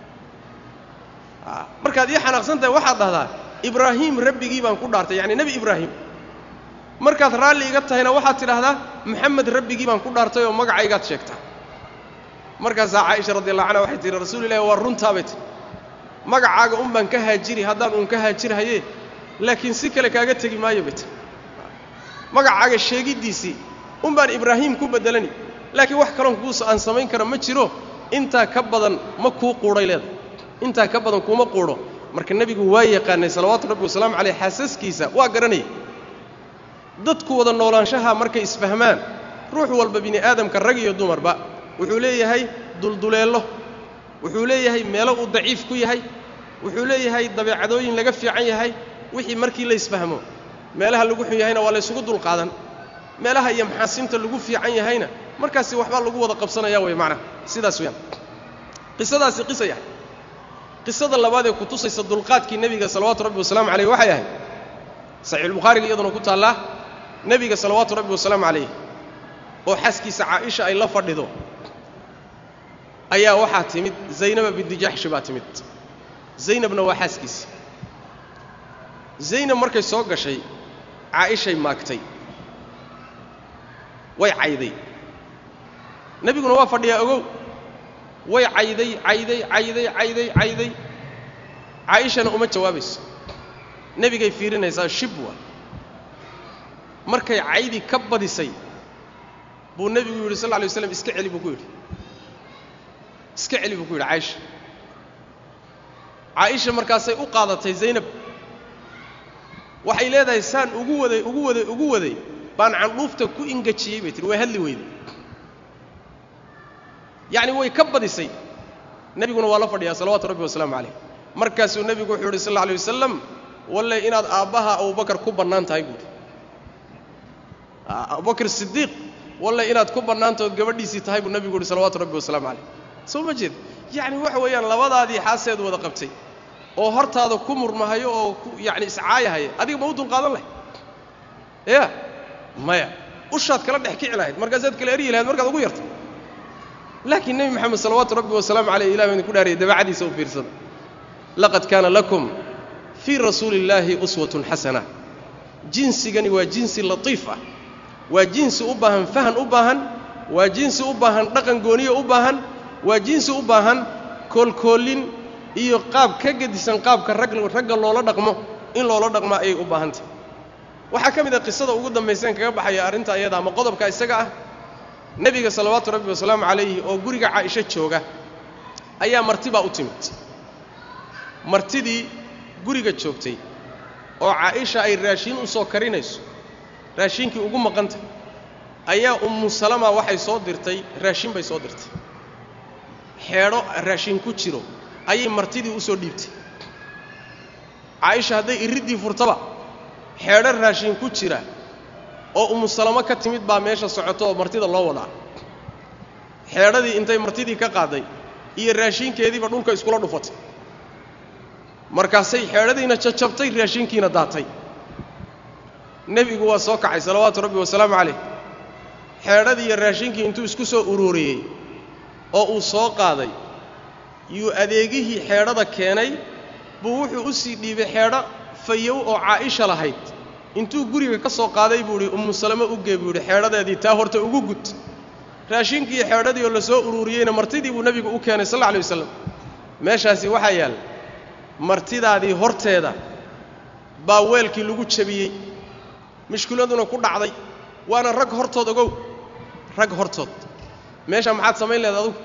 markaad ii xanaaqsan tahay waxaad dhahdaa ibraahiim rabbigii baan ku dhaartay yacni nebi ibraahim markaad raalli iga tahayna waxaad tidhaahdaa moxamed rabbigii baan ku dhaartay oo magacaygaad sheegtaa markaasaa caaisha radi allah canha waxay tihi rasuul ilahi waa runtaa bay tihi magacaaga un baan ka haajiri haddaan uun ka haajirhaye laakiin si kale kaaga tegi maayo bay tiri magacaaga sheegiddiisii un baan ibraahiim ku beddelani laakiin wax kaloon kuusa aan samayn kara ma jiro intaa ka badan ma kuu quudhay leedahay intaa ka badan kuuma quudho marka nebigu waa yaqaanay salawaatu rabbi wasalaamu caleyh xaasaskiisa waa garanaya dadku wada noolaanshaha markay isfahmaan ruux walba bini aadamka rag iyo dumarba wuxuu leeyahay dulduleello wuxuu leeyahay meelo uu daciif ku yahay wuxuu leeyahay dabeecadooyin laga fiican yahay wixii markii la isfahmo meelaha lagu xun yahayna waa laysugu dulqaadan meelaha iyo maxaasinta lagu fiican yahayna markaasi waxbaa lagu wada qabsanaya wey macnaha sidaas weyaan qisadaasi qisa yahay qisada labaad ee ku tusaysa dulqaadkii nebiga salawaatu rabbi wasalaamu caleyh waxay ahayd saxiixulbukhaariga iyaduna ku taallaa nebiga salawaatu rabbi wasalaamu calayh oo xaaskiisa caaisha ay la fadhido ayaa waxaa timid zaynaba binti jaxshi baa timid zaynabna waa xaaskiisa zaynab markay soo gashay caaishay maagtay way cayday nebiguna waa fadhiyaa ogow way cayday cayday cayday cayday cayday caaishana uma jawaabayso nebigay fiirinaysaa shibwa markay caydi ka badisay buu nebigu yidhi sal lla lay waslam iska celi buu ku yidhi iska celi buu ku yidhi caaisha caaisha markaasay u qaadatay zaynab waxay leedahay saan ugu waday ugu waday ugu waday baan candhuufta ku ingajiyey bay tihi way hadli weyday yacni way ka badisay nebiguna waa la fadhiyaa salawaatu rabbi wasalaamu calayh markaasuu nebigu wuxuu yidhi sal alla alay wasalam walle inaad aabbaha abubakar ku bannaan tahay buuhi abubakr sidiiq walle inaad ku bannaantaood gabadhiisii tahay buu nebigu yidhi salawaatu rabbi wasalaamu calayh soo ma jeed yacni waxa weeyaan labadaadii xaaseed wada qabtay oo hortaada ku murmahayo oo ku yacni iscaayahaya adiga ma u dulqaadan lahayd ya maya ushaad kala dhex kici lahayd markaasaad kala eryi lahayd markaad ugu yarta laakiin nebi moxamed salawaatu rabbi wasalaamu caleyh ilah baan idinku dhaariyay dabeecadiisa u fiirsada laqad kaana lakum fii rasuuli illaahi uswatun xasana jinsigani waa jinsi latiif ah waa jinsi u baahan fahan u baahan waa jinsi u baahan dhaqan gooniyo u baahan waa jinsi u baahan koolkoolin iyo qaab ka gedisan qaabka rag ragga loola dhaqmo in loola dhaqmo ayay u baahantah waxaa ka mid ah qisada ugu dambayseen kaga baxaya arrinta iyada ama qodobka isaga ah nebiga salawaatu rabbi wasalaamu calayhi oo guriga caaisho jooga ayaa martibaa u timid martidii guriga joogtay oo caaisha ay raashiin u soo karinayso raashiinkii ugu maqanta ayaa ummu salama waxay soo dirtay raashin bay soo dirtay xeedho raashin ku jiro ayay martidii u soo dhiibtay caaisha hadday iriddii furtaba xeedho raashin ku jira oo ummu salamo ka timid baa meesha socoto oo martida loo wadaa xeedhadii intay martidii ka qaaday iyo raashinkeediiba dhulka iskula dhufatay markaasay xeedhadiina jajabtay raashinkiina daatay nebigu waa soo kacay salawaatu rabbi wasalaamu calayh xeedhadii iyo raashinkii intuu isku soo uruuriyey oo uu soo qaaday yuu adeegihii xeedhada keenay buu wuxuu u sii dhiibay xeedho fayow oo caa'isha lahayd intuu guriga ka soo qaaday buu idhi ummu salamo u gee buu yidhi xeedhadeedii taa horta ugu gud raashinkii xeedhadii oo la soo uruuriyeyna martidii buu nebigu u keenay sal alla alay wasalam meeshaasi waxaa yaal martidaadii horteeda baa weelkii lagu jabiyey mushkiladuna ku dhacday waana rag hortood ogow rag hortood meesha maxaad samayn lehed adugu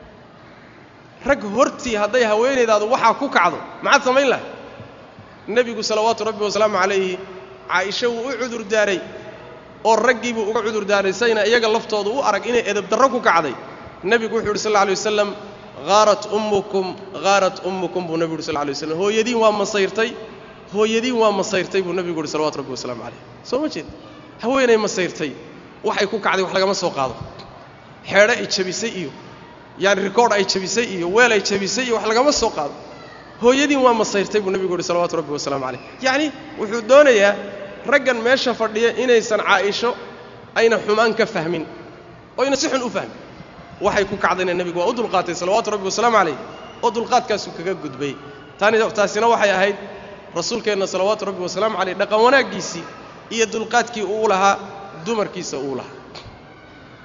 rag hortii hadday haweenaydaadu waxaa ku kacdo maxaad samayn lahay nebigu salawaatu rabbi wasalaamu calayhi caaisha wuu u cudur daaray oo raggii buu uga cudur daaray sayna iyaga laftooda u arag inay edabdarro ku kacday nebigu wuxuu yidhi sal alla alay wasalam haarat ummukum haarat ummukum buu nebigu yidhi sal lay waslam hooyadiin waa masayrtay hooyadiin waa masayrtay buu nebigu yidhi salawatu rabbi wasalaamu calayh soo ma jeed haweenay masayrtay waxay ku kacday wax lagama soo qaado xeedho ay jabisay iyo yaani rikoodh ay jabisay iyo weel ay jabisay iyo wax lagama soo qaado hooyadiin waa masayrtay buu nebigu yidhi salawatu rabbi wasalaamu calayh yacni wuxuu doonayaa raggan meesha fadhiya inaysan caa'isho ayna xumaan ka fahmin oyna si xun u fahmin waxay ku kacdayna nebigu waa u dulqaatay salawaatu rabbi wasalaamu calayh oo dulqaadkaasuu kaga gudbay tani taasina waxay ahayd rasuulkeenna salawaatu rabbi wasalaamu calayh dhaqan wanaaggiisii iyo dulqaadkii uu lahaa dumarkiisa uu lahaa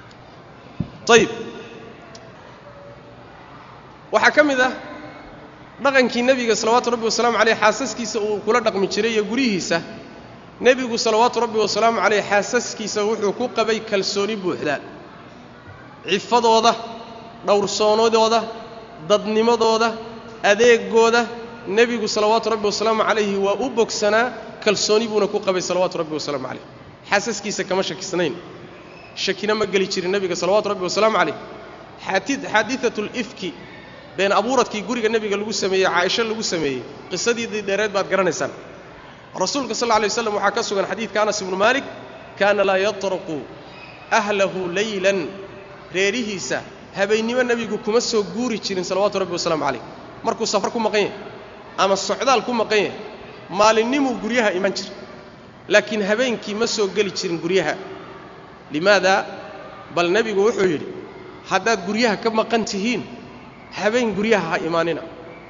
ayib waxaa ka mid ah dhaqankii nebiga salawaatu rabbi wasalaamu caleyh xaasaskiisa uu kula dhaqmi jiray iyo guryihiisa nebigu salawaatu rabbi wasalaamu caleyh xaasaskiisa wuxuu ku qabay kalsooni buuxda cifadooda dhowrsoonadooda dadnimadooda adeegooda nebigu salawaatu rabbi wasalaamu calayhi waa u bogsanaa kalsooni buuna ku qabay salawaatu rabbi wasalaamu calayh xaasaskiisa kama shakisnayn shakina ma geli jirin nebiga salawaatu rabbi wasalaamu calayh xaadiatu lifki been abuuradkii guriga nebiga lagu sameeyey caaisho lagu sameeyey qisadiidii dheereed baad garanaysaan rasuulka sal lla lay waslam waxaa ka sugan xadiidka anas ibnu maalik kaana laa yatruqu ahlahu leylan reerihiisa habeennimo nebigu kuma soo guuri jirin salawaatu rabbi wasalaamu calayh markuu safar ku maqan yahay ama socdaal ku maqan yahay maalinimuu guryaha iman jira laakiin habeenkii ma soo geli jirin guryaha limaada bal nebigu wuxuu yidhi haddaad guryaha ka maqan tihiin habeen guryaha ha imaanina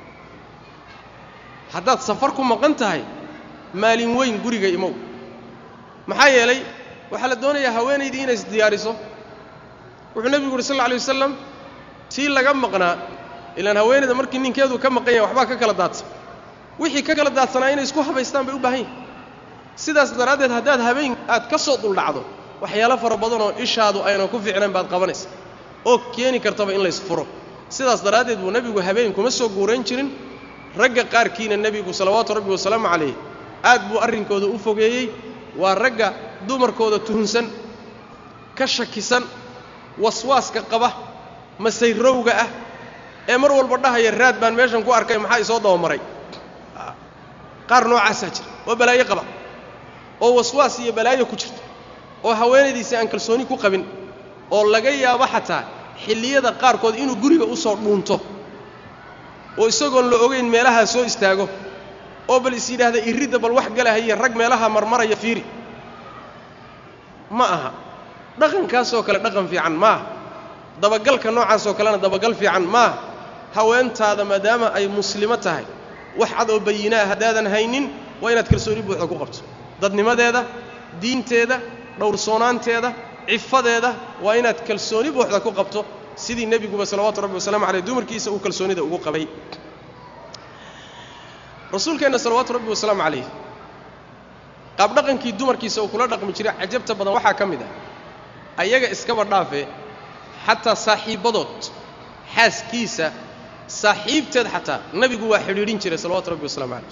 haddaad safar ku maqan tahay maalin weyn guriga imow maxaa yeelay waxaa la doonayaa haweenaydii inay isdiyaariso wuxuu nebigu yidhi sal lla alay wasalam tii laga maqnaa ilaan haweenayda markii ninkeedu ka maqan yahay waxbaa ka kala daadsan wixii ka kala daadsanaa inay isku habaystaan bay u baahan yihin sidaas daraaddeed haddaad habeen aad ka soo duldhacdo waxyaalo fara badanoo ishaadu aynan ku fiicnayn baad qabanaysa oo keeni kartaba in laysfuro sidaas daraaddeed buu nebigu habeen kuma soo guurayn jirin ragga qaarkiina nebigu salawaatu rabbi wasalaamu calayh aad buu arrinkooda u fogeeyey waa ragga dumarkooda tuhunsan ka shakisan waswaaska qaba masayrowga ah ee mar walba dhahaya raad baan meeshan ku arkay maxaa isoo dabamaray qaar noocaasaa jira oo balaayo qaba oo waswaas iyo balaayo ku jirta oo haweenaydiisi aan kalsooni ku qabin oo laga yaabo xataa xilliyada qaarkood inuu guriga u soo dhuunto oo isagoon la ogayn meelahaa soo istaago oo bal is yidhaahda irridda bal wax galahaya rag meelaha marmaraya fiiri ma aha dhaqankaasoo kale dhaqan fiican maaha dabagalka noocaasoo kalena dabagal fiican maaha haweentaada maadaama ay muslimo tahay wax cad oo bayinaa haddaadan haynin waa inaad kalsooni buuxda ku qabto dadnimadeeda diinteeda dhowrsoonaanteeda cifadeeda waa inaad kalsooni buuxda ku qabto sidii nebiguba salawaatu rabbi wasalaamu caleyh dumarkiisa uu kalsoonida ugu qabay rasuulkeenna salawaatu rabbi wasalaamu calayh qaabdhaqankii dumarkiisa uu kula dhaqmi jiray cajabta badan waxaa ka mid ah ayaga iskaba dhaafe xataa saaxiibbadood xaaskiisa saaxiibteed xataa nebigu waa xidhiidhin jiray salawatu rabbi wasalaamu calayh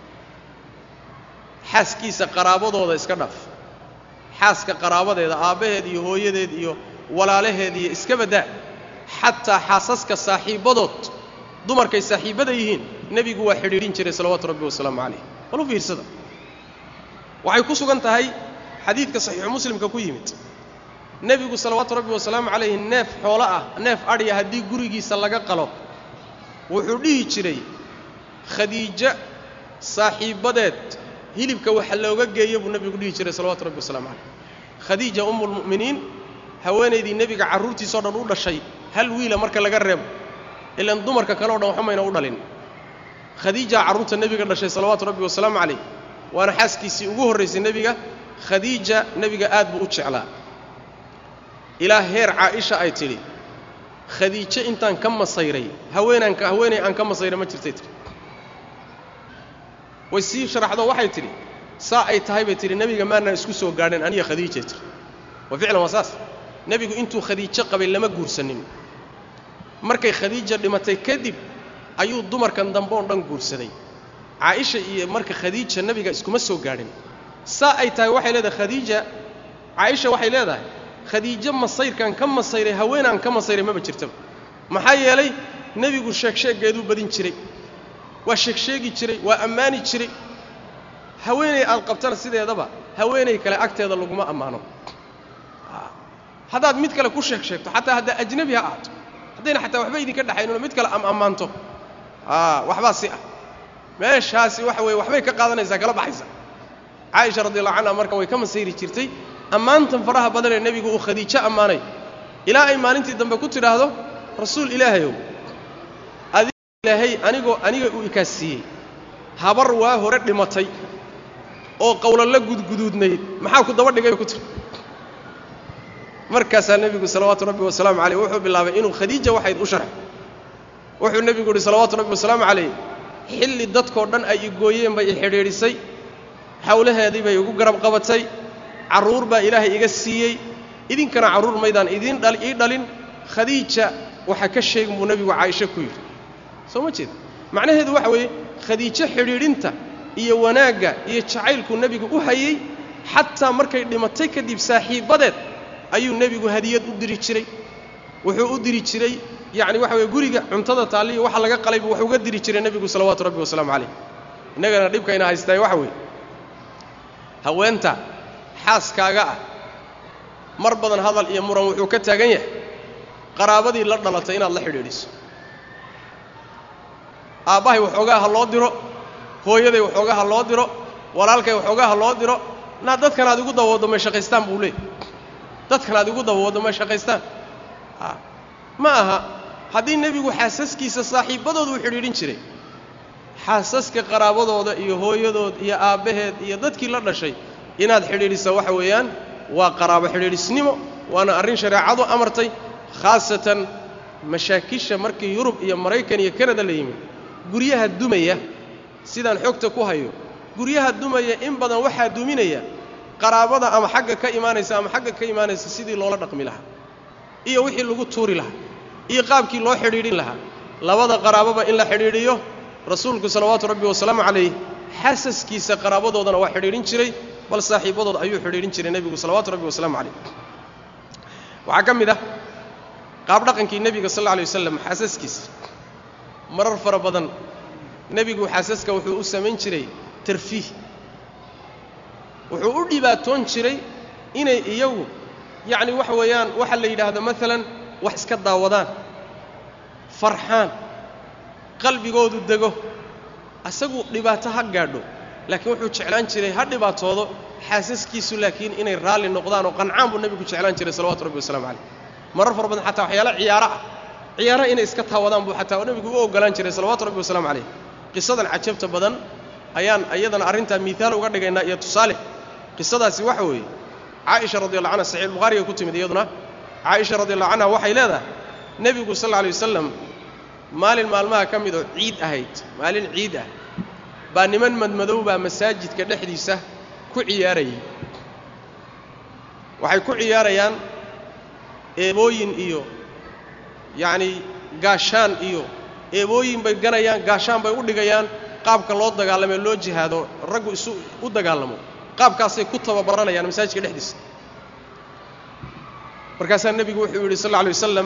xaaskiisa qaraabadooda iska dhaaf xaaska qaraabadeeda aabbaheed iyo hooyadeed iyo walaalaheed iyo iska baddaa xataa xaasaska saaxiibbadood dumarkay saaxiibbada yihiin nebigu waa xidhiidhin jiray salawaatu rabbi wasalaamu calayh bal u fiirsada waxay ku sugan tahay xadiidka saxiixu muslimka ku yimid nebigu salawaatu rabbi wasalaamu calayhi neef xoolo ah neef adhiya haddii gurigiisa laga qalo wuxuu dhihi jiray khadiijo saaxiibbadeed hilibka waxa looga geeyo buu nebigu dhihi jiray salawatu rabbi wasalaamu calayh khadiija ummulmu'miniin haweenaydii nebiga carruurtiisao dhan u dhashay hal wiila marka laga reebo ilaan dumarka kale o dhan waxumayna u dhalin khadiijaa carruurta nebiga dhashay salawaatu rabbi wasalaamu calayh waana xaaskiisii ugu horraysay nebiga khadiija nebiga aad buu u jeclaa ilaa heer caaisha ay tidhi khadiijo intaan ka masayray haweenaan haweenay aan ka masayray ma jirtay tidhi way sii sharaxdo waxay tidhi saa ay tahay bay tidhi nebiga maanaan isku soo gaadhin aniga khadiijay tidhi wa ficlan waa saas nebigu intuu khadiijo qabay lama guursanin markay khadiija dhimatay kadib ayuu dumarkan dambe oo dhan guursaday caaisha iyo marka khadiija nebiga iskuma soo gaadhin saa ay tahay waxay leedahay khadiija caaisha waxay leedahay khadiijo masayrkan ka masayray haweenaan ka masayray maba jirtaba maxaa yeelay nebigu sheegsheeggeeduu badin jiray waa sheegsheegi jiray waa ammaani jiray haweenay aad qabtana sideedaba haweenay kale agteeda laguma ammaano haddaad mid kale ku sheeg sheegto xataa haddaa ajnabi ha ahaato haddayna xataa waxba idinka dhexaynino mid kale am ammaanto waxbaa si ah meeshaasi waxa weye waxbay ka qaadanaysaa kala baxaysa caaisha radiallahu canha marka way ka masayri jirtay ammaantan faraha badanee nebigu uu khadiijo ammaanay ilaa ay maalintii dambe ku tidhaahdo rasuul ilaahayow adig ilaahay anigoo aniga uu ikaasiiyey habar waa hore dhimatay oo qowlalla gudguduudnayd maxaa ku daba dhigay ku tiri markaasaa nebigu salawaatu rabbi wasalaamu caleyh wuxuu bilaabay inuu khadiija waxayd u sharxo wuxuu nebigu yidhi salawaatu rabbi wasalaamu calayh xilli dadkoo dhan ay igooyeen bay i xidhiidhisay xawlaheedii bay igu garab qabatay carruur baa ilaahay iga siiyey idinkana carruur maydaan idiin dhal ii dhalin khadiija waxa ka sheegin buu nebigu caaisho ku yidhi soo ma jeeda macnaheedu waxa weeye khadiijo xidhiidhinta iyo wanaagga iyo jacaylkuu nebigu u hayey xataa markay dhimatay kadib saaxiibbadeed ayuu nebigu hadiyad u diri jiray wuxuu u diri jiray yacni waxa weye guriga cuntada taalliya waxa laga qalaybu wax uga diri jiray nebigu salawaatu rabbi wasalaamu calayh innagana dhibkayna haystaay waxa weeye haweenta xaaskaaga ah mar badan hadal iyo muran wuxuu ka taagan yahay qaraabadii la dhalatay inaad la xidhiidhiso aabbahay waxoogaa ha loo diro hooyaday waxoogaa ha loo diro walaalkay waxoogaa ha loo diro naa dadkan aad igu dabawaddo may shaqaystaan buu leeyay dadkan aad igu dabawaddo may shaqaystaan a ma aha haddii nebigu xaasaskiisa saaxiibbadooda u xidhiidhin jiray xaasaska qaraabadooda iyo hooyadood iyo aabbaheed iyo dadkii la dhashay inaad xidhiidhisa waxa weeyaan waa qaraabo xidhiidhisnimo waana arrin shareecadu amartay khaasatan mashaakisha markii yurub iyo maraykan iyo kanada la yimid guryaha dumaya sidaan xogta ku hayo guryaha dumaya in badan waxaa duminaya qaraabada ama xagga ka imaanaysa ama xagga ka imaanaysa sidii loola dhaqmi lahaa iyo wixii lagu tuuri lahaa iyo qaabkii loo xidhiidhin lahaa labada qaraababa in la xidhiidhiyo rasuulku salawaatu rabbi wasalaamu calayh xasaskiisa qaraabadoodana waa xidhiidhin jiray bal saaxiibbadood ayuu xidhiidhin jiray nebigu salawaatu rabbi wasalaamu calayh waxaa ka mid ah qaabdhaqankii nebiga sal alla alay wasalam xaasaskiisa marar fara badan nebigu xaasaska wuxuu u samayn jiray tarfiih wuxuu u dhibaatoon jiray inay iyagu yacni waxa weeyaan waxa la yidhaahdo maalan wax iska daawadaan farxaan qalbigoodu dego asagu dhibaato ha gaadho laakiin wuxuu jeclaan jiray ha dhibaatoodo xaasaskiisu laakiin inay raalli noqdaan oo qancaan buu nebigu jeclaan jiray salawatu rabbi wasalamu calayh marar fara badan xataa waxyaala ciyaaro ah ciyaara inay iska taawadaan buu xataa nebigu u ogolaan jiray salawaatu rabbi wasalaamu calayh qisadan cajabta badan ayaan iyadana arrintaa miihaal uga dhigaynaa iyo tusaale qisadaasi waxa weeye caaisha radi allah canha saxiix bukhaariga ku timid iyaduna caaisha radi allahu canha waxay leedahay nebigu sal alla alay wasalam maalin maalmaha ka mid oo ciid ahayd maalin ciid ah baa niman madmadow baa masaajidka dhexdiisa ku ciyaarayay waxay ku ciyaarayaan eebooyin iyo yacnii gaashaan iyo eebooyin bay ganayaan gaashaan bay u dhigayaan qaabka loo dagaalamee loo jihaado raggu isu u dagaalamo qaabkaasay ku tababaranayaan masaajidka dhexdiisa markaasaa nebigu wuxuu yidhi sal alla alay wasalam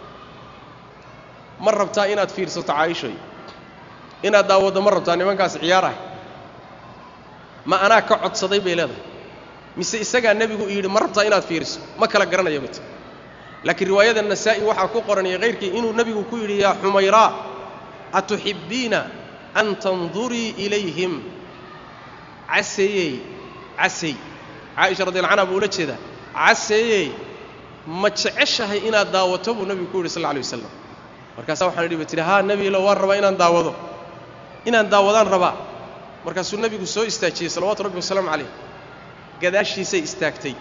ma rabtaa inaad fiirsato caaishoy inaad daawaddo ma rabtaa nimankaas ciyaarahay ma anaa ka codsaday bay leedahay mise isagaa nebigu yidhi ma rabtaa inaad fiiriso ma kala garanaya bat laakiin riwaayada nasaa'i waxaa ku qoran iyo hayrkii inuu nebigu ku yidhi yaa xumayraa atuxibbiina an tandurii ilayhim caseeyey casey caaisha radi alla canha buu ula jeedaa caseeyey ma jeceshahay inaad daawato buu nebigu ku yidhi sal alla alay wasalam markaasaa waxaan idhi ba tidhi haa nebiilo waan rabaa inaan daawado inaan daawadaan rabaa markaasuu nebigu soo istaajiyey salawaatu rabbi wasalaamu calayh gadaashiisay istaagtay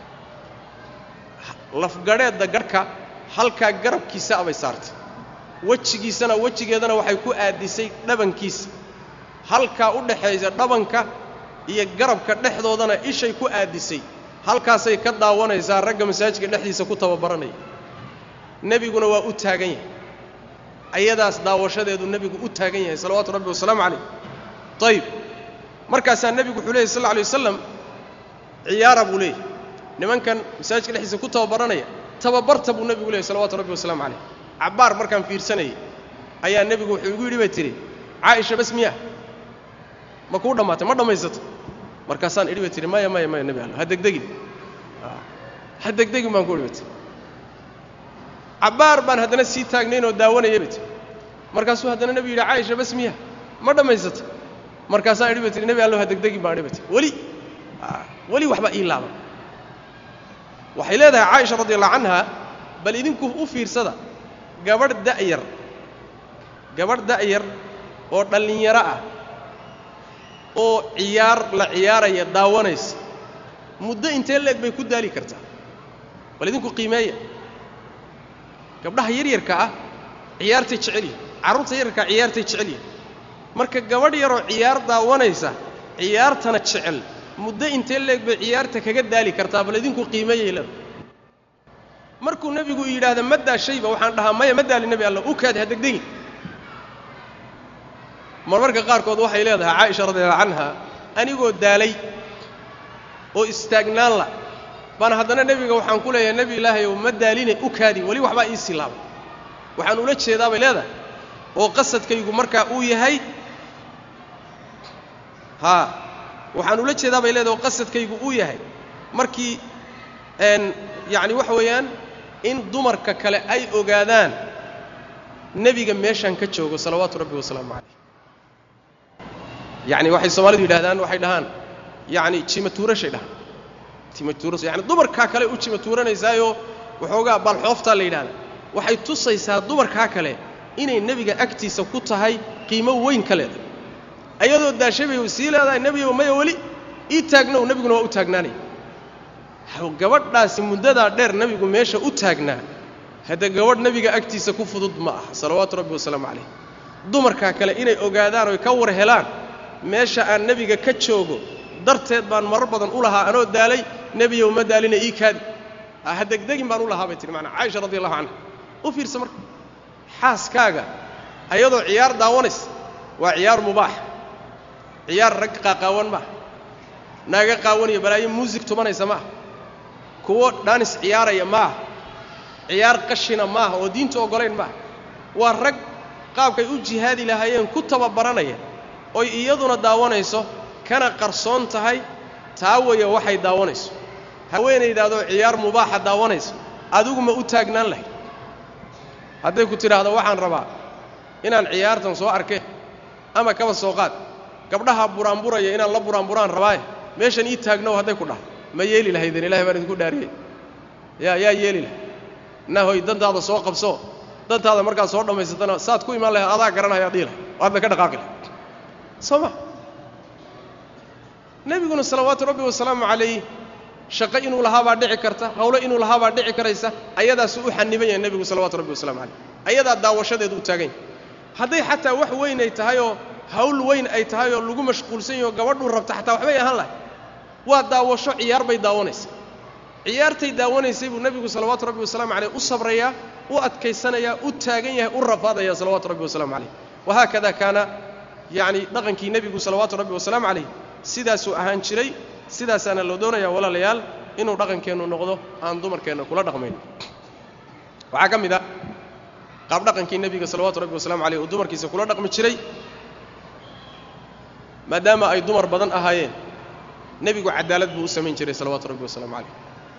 lafgadheedda garhka halkaa garabkiisa abay saartay wejigiisana wejigeedana waxay ku aadisay dhabankiisa halkaa u dhaxaysa dhabanka iyo garabka dhexdoodana ishay ku aadisay halkaasay ka daawanaysaa ragga masaajidka dhexdiisa ku tababaranaya nebiguna waa u taagan yahay ayadaas daawashadeedu nebigu u taagan yahay salawaatu rabbi wasalaamu calayh ayib markaasaa nebigu wuxuu leeyay sal alla alay wasalam ciyaara buu leeyahy nimankan masaajidka dhexdiisa ku tababaranaya tababarta buu nebigu leeyay salawatu rabbi wasalaamu calayh cabbaar markaan fiirsanayay ayaa nebigu wuxuu igu yidhi bay tidhi caaisha bas miya ma kuu dhammaatay ma dhammaysato markaasaan idhi bay tidhi maya maya maya nebi allo ha degdegin ha degdegin baan ku idhi bay tihi cabbaar baan haddana sii taagnayn oo daawanaya bay tihi markaasuu haddana nebigu yidhi caaisha bas miya ma dhammaysato markaasaan idhi bay tihi nebi allo ha degdegin baan idhi bay tihi weli weli waxba ii laaban waxay leedahay caaisha radi allahu canha bal idinku u fiirsada gabadh da'yar gabadh da'yar oo dhallinyaro ah oo ciyaar la ciyaaraya daawanaysa muddo intee leeg bay ku daali kartaa bal idinku qiimeeya gabdhaha yaryarka ah ciyaartay jecel yihin carruurta yararkaa ciyaartay jecel yihin marka gabadh yaroo ciyaar daawanaysa ciyaartana jecel muddo intee leeg bay ciyaarta kaga daali kartaa bal idinku qiimeeyay leeda markuu nebigu yidhaahda ma daashayba waxaan dhahaa maya ma daali nebi alla u kaadi ha degdegin marmarka qaarkood waxay leedahay caaisha radiallahu canha anigoo daalay oo istaagnaan la baan haddana nebiga waxaan ku leeyahay nebi ilaahay ow ma daaline u kaadi weli waxbaa ii silaabay waxaan ula jeedaa bay leedahay oo qasadkaygu markaa uu yahay haa waxaan ula jeedaa bay leedahay oo qasadkaygu uu yahay markii n yacni waxa weeyaan in dumarka kale ay ogaadaan nebiga meeshaan ka joogo salawaatu rabbi wasalaamu calayh yacni waxay soomaalidu yidhahdaan waxay dhahaan yacni jimatuurashay dhahaan jimatuuras yani dumarkaa kale u jimatuuranaysaayoo waxoogaa balxooftaa la yidhahda waxay tusaysaa dumarkaa kale inay nebiga agtiisa ku tahay qiimo weyn ka leedahay ayadoo daashay bay sii leedahay nebigo maya weli ii taagnow nebiguna waa u taagnaanaya gabadhaasi muddadaa dheer nebigu meesha u taagnaa hadda gabadh nebiga agtiisa ku fudud ma aha salawaatu rabbi wasalaamu calayh dumarkaa kale inay ogaadaan oy ka war helaan meesha aan nebiga ka joogo darteed baan marar badan u lahaa anoo daalay nebiyow ma daalina ii kaadi ha degdegin baan u lahaa bay tihi maanaa caaisha radi allahu canha u fiirsa marka xaaskaaga ayadoo ciyaar daawanaysa waa ciyaar mubaax ciyaar rag qaaqaawan maaha naaga qaawanaya balaayo muusig tumanaysa maaha kuwo dhaanis ciyaaraya maaha ciyaar qashina maaha oo diinta oggolayn maaha waa rag qaabkay u jihaadi lahaayeen ku tababaranaya oy iyaduna daawanayso kana qarsoon tahay taa waya waxay daawanayso haweenaydaadoo ciyaar mubaaxa daawanayso adigu ma u taagnaan lahayd hadday ku tidhaahdo waxaan rabaa inaan ciyaartan soo arkeen ama kaba soo qaad gabdhaha buraanburaya inaan la buraanburaan rabaaye meeshan ii taagnow hadday ku dhaha ma yeeli lahaydeen ilahay baan idinku dhaariyey yaa yaa yeeli lahay nahoy dantaada soo qabso dantaada markaad soo dhammaysatana saad ku imaan lahayd adaa garanaya dhihi lahay waadna ka dhaqaaqi lahay soo ma nebiguna salawaatu rabbi wasalaamu calayh shaqo inuu lahaabaa dhici karta hawlo inuu lahaabaa dhici karaysa ayadaasu u xaniban yahay nebigu salawatu rabbi wasalamu calayh ayadaa daawashadeedu u taagan yahay hadday xataa wax weyn ay tahay oo hawl weyn ay tahay oo lagu mashquulsan yaho gabadhuu rabta xataa waxbay ahaan lahay waa daawasho ciyaar bay daawanaysa ciyaartay daawanaysay buu nebigu salawaatu rabbi wasalaamu calayh u sabrayaa u adkaysanayaa u taagan yahay u rafaadaya salawaatu rabbi wasalaamu calayh wahaakada kaana yacni dhaqankii nebigu salawaatu rabbi wasalaamu calayh sidaasuu ahaan jiray sidaasaana loo doonayaa walaalayaal inuu dhaqankeennu noqdo aan dumarkeenna kula dhaqmayn waxaa ka mid a qaab dhaqankii nebiga salawaatu rabbi wasalamu calayh uu dumarkiisa kula dhaqmi jiray maadaama ay dumar badan ahaayeen nebigu cadaalad buu u samayn jiray salawaatu rabbi wasalaamu calayh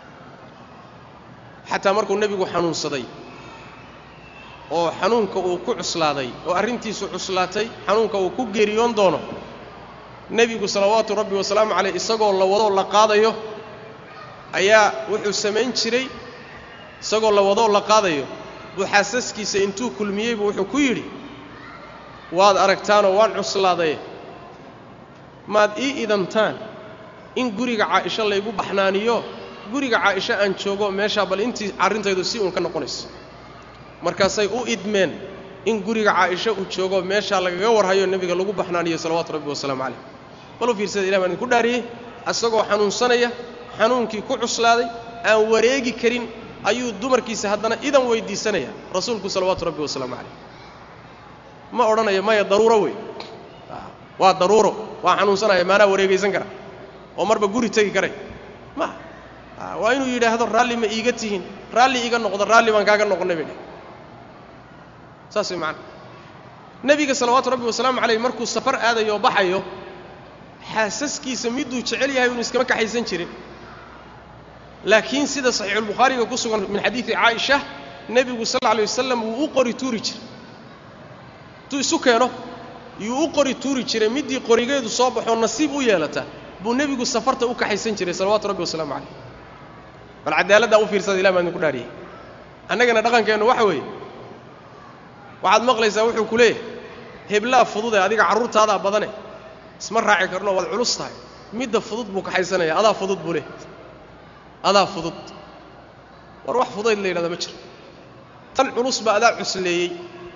xataa markuu nebigu xanuunsaday oo xanuunka uu ku cuslaaday oo arrintiisu cuslaatay xanuunka uu ku geeriyoon doono nebigu salawaatu rabbi wasalaamu calayh isagoo la wadoo la qaadayo ayaa wuxuu samayn jiray isagoo la wadoo la qaadayo buu xaasaskiisa intuu kulmiyeybu wuxuu ku yidhi waad aragtaanoo waan cuslaadaye maad ii idantaan in guriga caa'isho laygu baxnaaniyo guriga caa'isho aan joogo meeshaa bal intii arrintaydu si uun ka noqonayso markaasay u idmeen in guriga caa'isho uu joogo meeshaa lagaga warhayo nebiga lagu baxnaaniyo salawaatu rabbi wasalaamu calayh bal u fiirsada ilah baan idinku dhaariyey asagoo xanuunsanaya xanuunkii ku cuslaaday aan wareegi karin ayuu dumarkiisa haddana idan weyddiisanaya rasuulku salawaatu rabbi wasalaamu calayh ma odhanayo maya daruuro wey waa daruuro waa xanuunsanaya maanaa wareegaysan kara oo marba guri tegi karay ma waa inuu yidhaahdo raalli ma iiga tihiin raalli iiga noqdo raalli baan kaaga noqonnay bay dheh saas way macana nebiga salawaatu rabbi wasalaamu calayh markuu safar aadayo oo baxayo xaasaskiisa miduu jecel yahay unu iskama kaxaysan jirin laakiin sida saxiixulbukhaariga ku sugan min xadiidi caaisha nebigu sal alla alay wasalam wuu u qori tuuri jiray intuu isu keeno yuu u qori tuuri jiray middii qorigeedu soo baxoo nasiib u yeelata buu nebigu safarta u kaxaysan jiray salawaatu rabbi wasalaamu calayh bal cadaaladdaa u fiirsada ilah baan idinku dhaariyey annagana dhaqankeennu waxa weeye waxaad maqlaysaa wuxuu ku leeyahay heblaa fududee adiga carruurtaadaa badane isma raaci karno waad culus tahay midda fudud buu kaxaysanaya adaa fudud buu leh adaa fudud war wax fudayd la yidhahda ma jiro tan culus baa adaa cusleeyey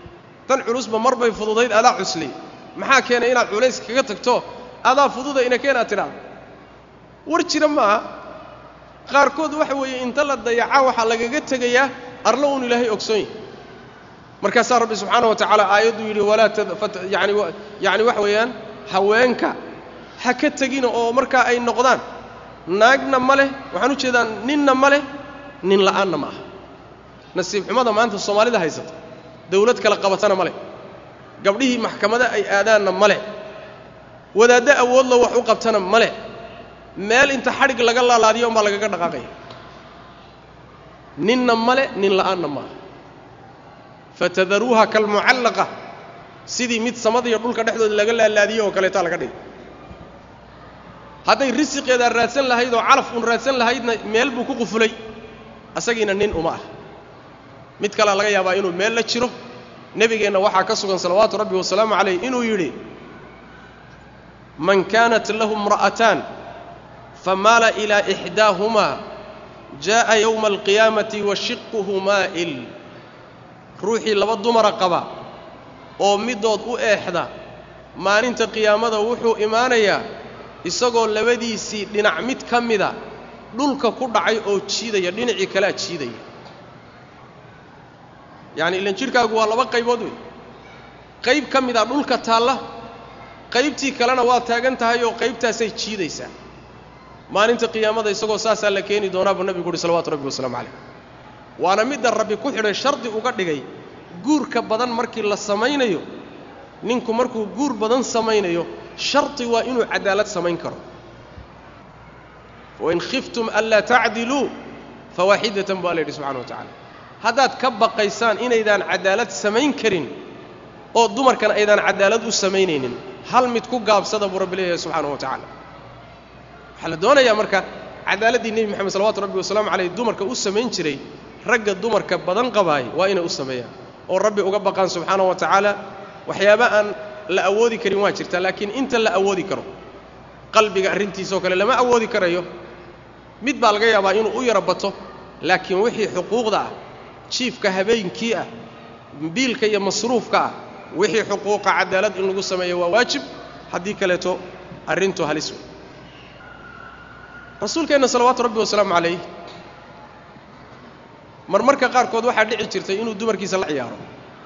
tan culusba mar bay fududayd adaa cuslay maxaa keenay inaad culays kaga tagto adaa fududa ina keenaad tidhaahdo war jira maaha qaarkood waxa weeye inta la dayaca waxaa lagaga tegayaa arlo uun ilaahay ogsoon yahy markaasaa rabbi subxaana wa tacaala aayadduu yidhi walaa yani yacni waxa weeyaan haweenka ha ka tegina oo markaa ay noqdaan naagna ma leh waxaan u jeedaa ninna ma leh nin la'aanna ma aha nasiib xumada maanta soomaalida haysata dawlad kala qabatana ma leh gabdhihii maxkamada ay aadaanna ma leh wadaaddo awoodla wax u qabtana ma leh meel inta xadhig laga laalaadiyo umbaa lagaga dhaqaaqaya ninna ma le nin la'aanna ma aha fatadaruuha kalmucallaqa sidii mid samadiyo dhulka dhexdooda laga laalaadiyo oo kaleetaa laga dhigay hadday risiqeedaa raadsan lahayd oo calaf uun raadsan lahaydna meel buu ku qufulay asagiina nin uma ah mid kalea laga yaabaa inuu meel la jiro nebigeenna waxaa ka sugan salawaatu rabbi wasalaamu calayh inuu yidhi man kaanat lahu imra'ataan famaala ilaa ixdaahumaa jaa'a yowma alqiyaamati wa shiquhu maa'il ruuxii laba dumara qaba oo middood u eexda maalinta qiyaamada wuxuu imaanayaa isagoo labadiisii dhinac mid ka mida dhulka ku dhacay oo jiidaya dhinacii kalea jiidaya yacni ilan jidhkaagu waa laba qaybood wey qayb ka mida dhulka taalla qaybtii kalena waa taagan tahay oo qaybtaasay jiidaysaa maalinta qiyaamada isagoo saasaa la keeni doonaa buu nebigu uhi salawatu rabbi wasalaamu calayh waana midda rabbi ku xidhay shardi uga dhigay guurka badan markii la samaynayo ninku markuu guur badan samaynayo shardi waa inuu cadaalad samayn karo wain khiftum anlaa tacdiluu fawaaxidatan bu alla yidhi subxana wa tacala haddaad ka baqaysaan inaydaan cadaalad samayn karin oo dumarkan aydaan cadaalad u samaynaynin hal mid ku gaabsada buu rabbi leeyahay subxaana wa tacaala waxaa la doonayaa marka cadaaladdii nebi moxamed salawatu rabbi wasalaamu caleyh dumarka u samayn jiray ragga dumarka badan qabaay waa inay u sameeyaan oo rabbi uga baqaan subxaana wa tacaala waxyaaba aan la awoodi karin waa jirtaa laakiin inta la awoodi karo qalbiga arrintiisoo kale lama awoodi karayo mid baa laga yaabaa inuu u yaro bato laakiin wixii xuquuqda ah jiifka habeenkii ah biilka iyo masruufka ah wixii xuquuqa cadaalad in lagu sameeyo waa waajib haddii kaleeto arrintu halis wey rasuulkeenna salawaatu rabbi wasalaamu calayh marmarka qaarkood waxaa dhici jirtay inuu dumarkiisa la ciyaaro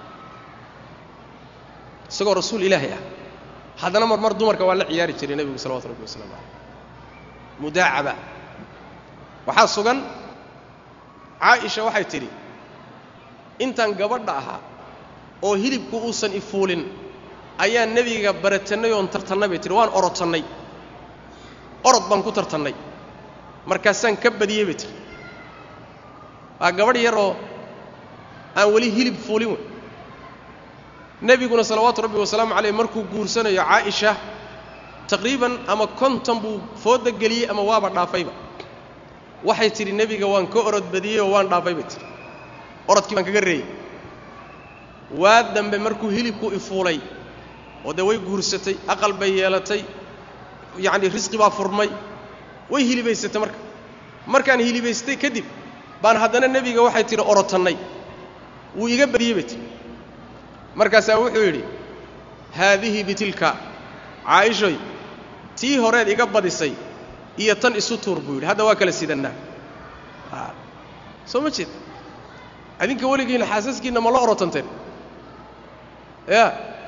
isagoo rasuul ilaahay ah haddana marmar dumarka waa la ciyaari jiray nebigu salawatu rabbi wasalaamu calayh mudaacaba waxaa sugan caaisha waxay tidhi intaan gabadha ahaa oo hilibku uusan ifuulin ayaan nebiga baratannay oon tartannay bay tihi waan orotannay orod baan ku tartannay markaasaan ka badiyey bay tihi waa gabadh yaroo aan weli hilib fuulin wey nebiguna salawaatu rabbi wasalaamu caleyh markuu guursanayo caaisha taqriiban ama konton buu fooda geliyey ama waaba dhaafayba waxay tidhi nebiga waan ka orod badiyey oo waan dhaafay bay tihi orodkii baan kaga reeyey waa dambe markuu hilibku ifuulay oo dee way guursatay aqal bay yeelatay yacni risqi baa furmay way hilibaysatay marka markaan hilibaystay kadib baan haddana nebiga waxay tidhi orotannay wuu iga badiyey bay tihi markaasaa wuxuu yidhi haadihi bitilka caaishoy tii horeed iga badisay iyo tan isu tuur buu yidhi hadda waa kala sidannaa soo ma jeed adinka weligiina xaasaskiinna ma la orotanteen ya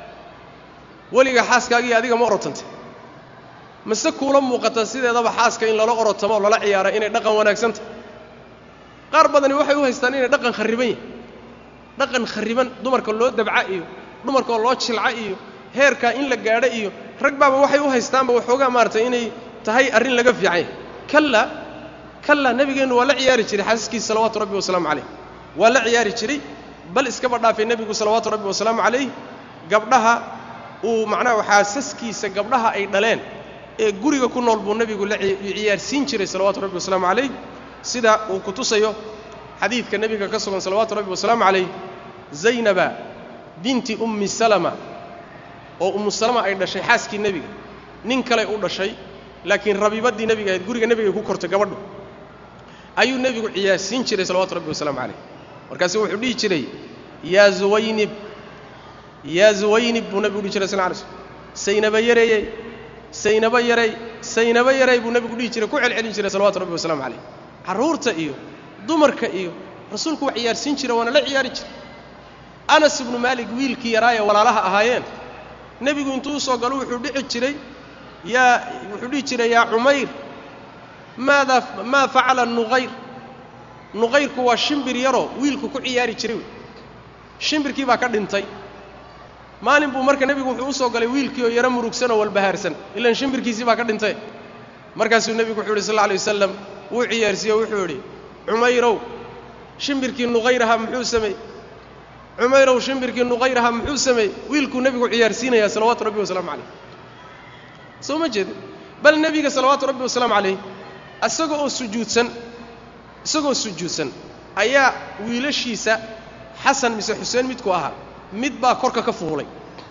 weliga xaaskaagiiyo adiga ma orotanteen mase kuula muuqata sideedaba xaaska in lala orotamo oo lala ciyaara inay dhaqan wanaagsantah qaar badani waxay u haystaan inay dhaqan kharriban yahay dhaqan kharriban dumarka loo dabca iyo dumarka oo loo jilca iyo heerkaa in la gaadho iyo rag baaba waxay u haystaanba waxoogaa maaratay inay tahay arrin laga fiican yahay kalla kalla nebigeennu waa la ciyaari jiray xaasaskiisa salawaatu rabbi wasalaamu calayh waa la ciyaari jiray bal iskaba dhaafay nebigu salawaatu rabbi wasalaamu calayh gabdhaha uu macnaha xaasaskiisa gabdhaha ay dhaleen ee guriga ku nool buu nebigu la ciyaarsiin jiray salawaatu rabbi wasalaamu calayh sida uu ku tusayo xadiidka nebiga ka sugan salawaatu rabbi wasalaamu calayh zaynaba binti ummi salama oo ummu salama ay dhashay xaaskii nebiga nin kaley u dhashay laakiin rabiibaddii nebiga ahayd guriga nebigay ku kortay gabadhu ayuu nebigu ciyaarsiin jiray salawaatu rabbi wasalaamu calayh markaasu wuxuu dhihi jiray yaa zuwaynib yaa zuwaynib buu nebigu dhihi jiray sal lay slm saynaba yareeyey saynaba yarey saynaba yarey buu nebigu dhihi jiray ku celcelin jiray salawatu rabbi wasalaamu calayh carruurta iyo dumarka iyo rasuulku waa ciyaarsiin jira waana la ciyaari jira anas ibnu maalik wiilkii yaraayee walaalaha ahaayeen nebigu intuu u soo galo wuxuu dhici jiray yaa wuxuu dhihi jiray yaa cumayr maadaa maa facala nuqayr nuqayrku waa shimbir yaroo wiilku ku ciyaari jiray wey shimbirkii baa ka dhintay maalin buu marka nebigu wuxuu u soo galay wiilkii oo yaro murugsan oo walbahaarsan ilaan shimbirkiisii baa ka dhintay markaasuu nebigu wuxuu yidhi sal alla alay wasalam wuu ciyaarsiiye o wuxuu yidhi cumayrow shimbirkii nuqayraha muxuu sameeyey cumayrow shimbirkii nuqayraha muxuu sameeyey wiilkuu nebigu ciyaarsiinayaa salawaatu rabbi wasalaamu calayh soo ma jeedin bal nebiga salawaatu rabbi wasalaamu calayh isaga oo sujuudsan isagoo sujuudsan ayaa wiilashiisa xasan mise xuseen midku ahaa mid baa korka ka fuulay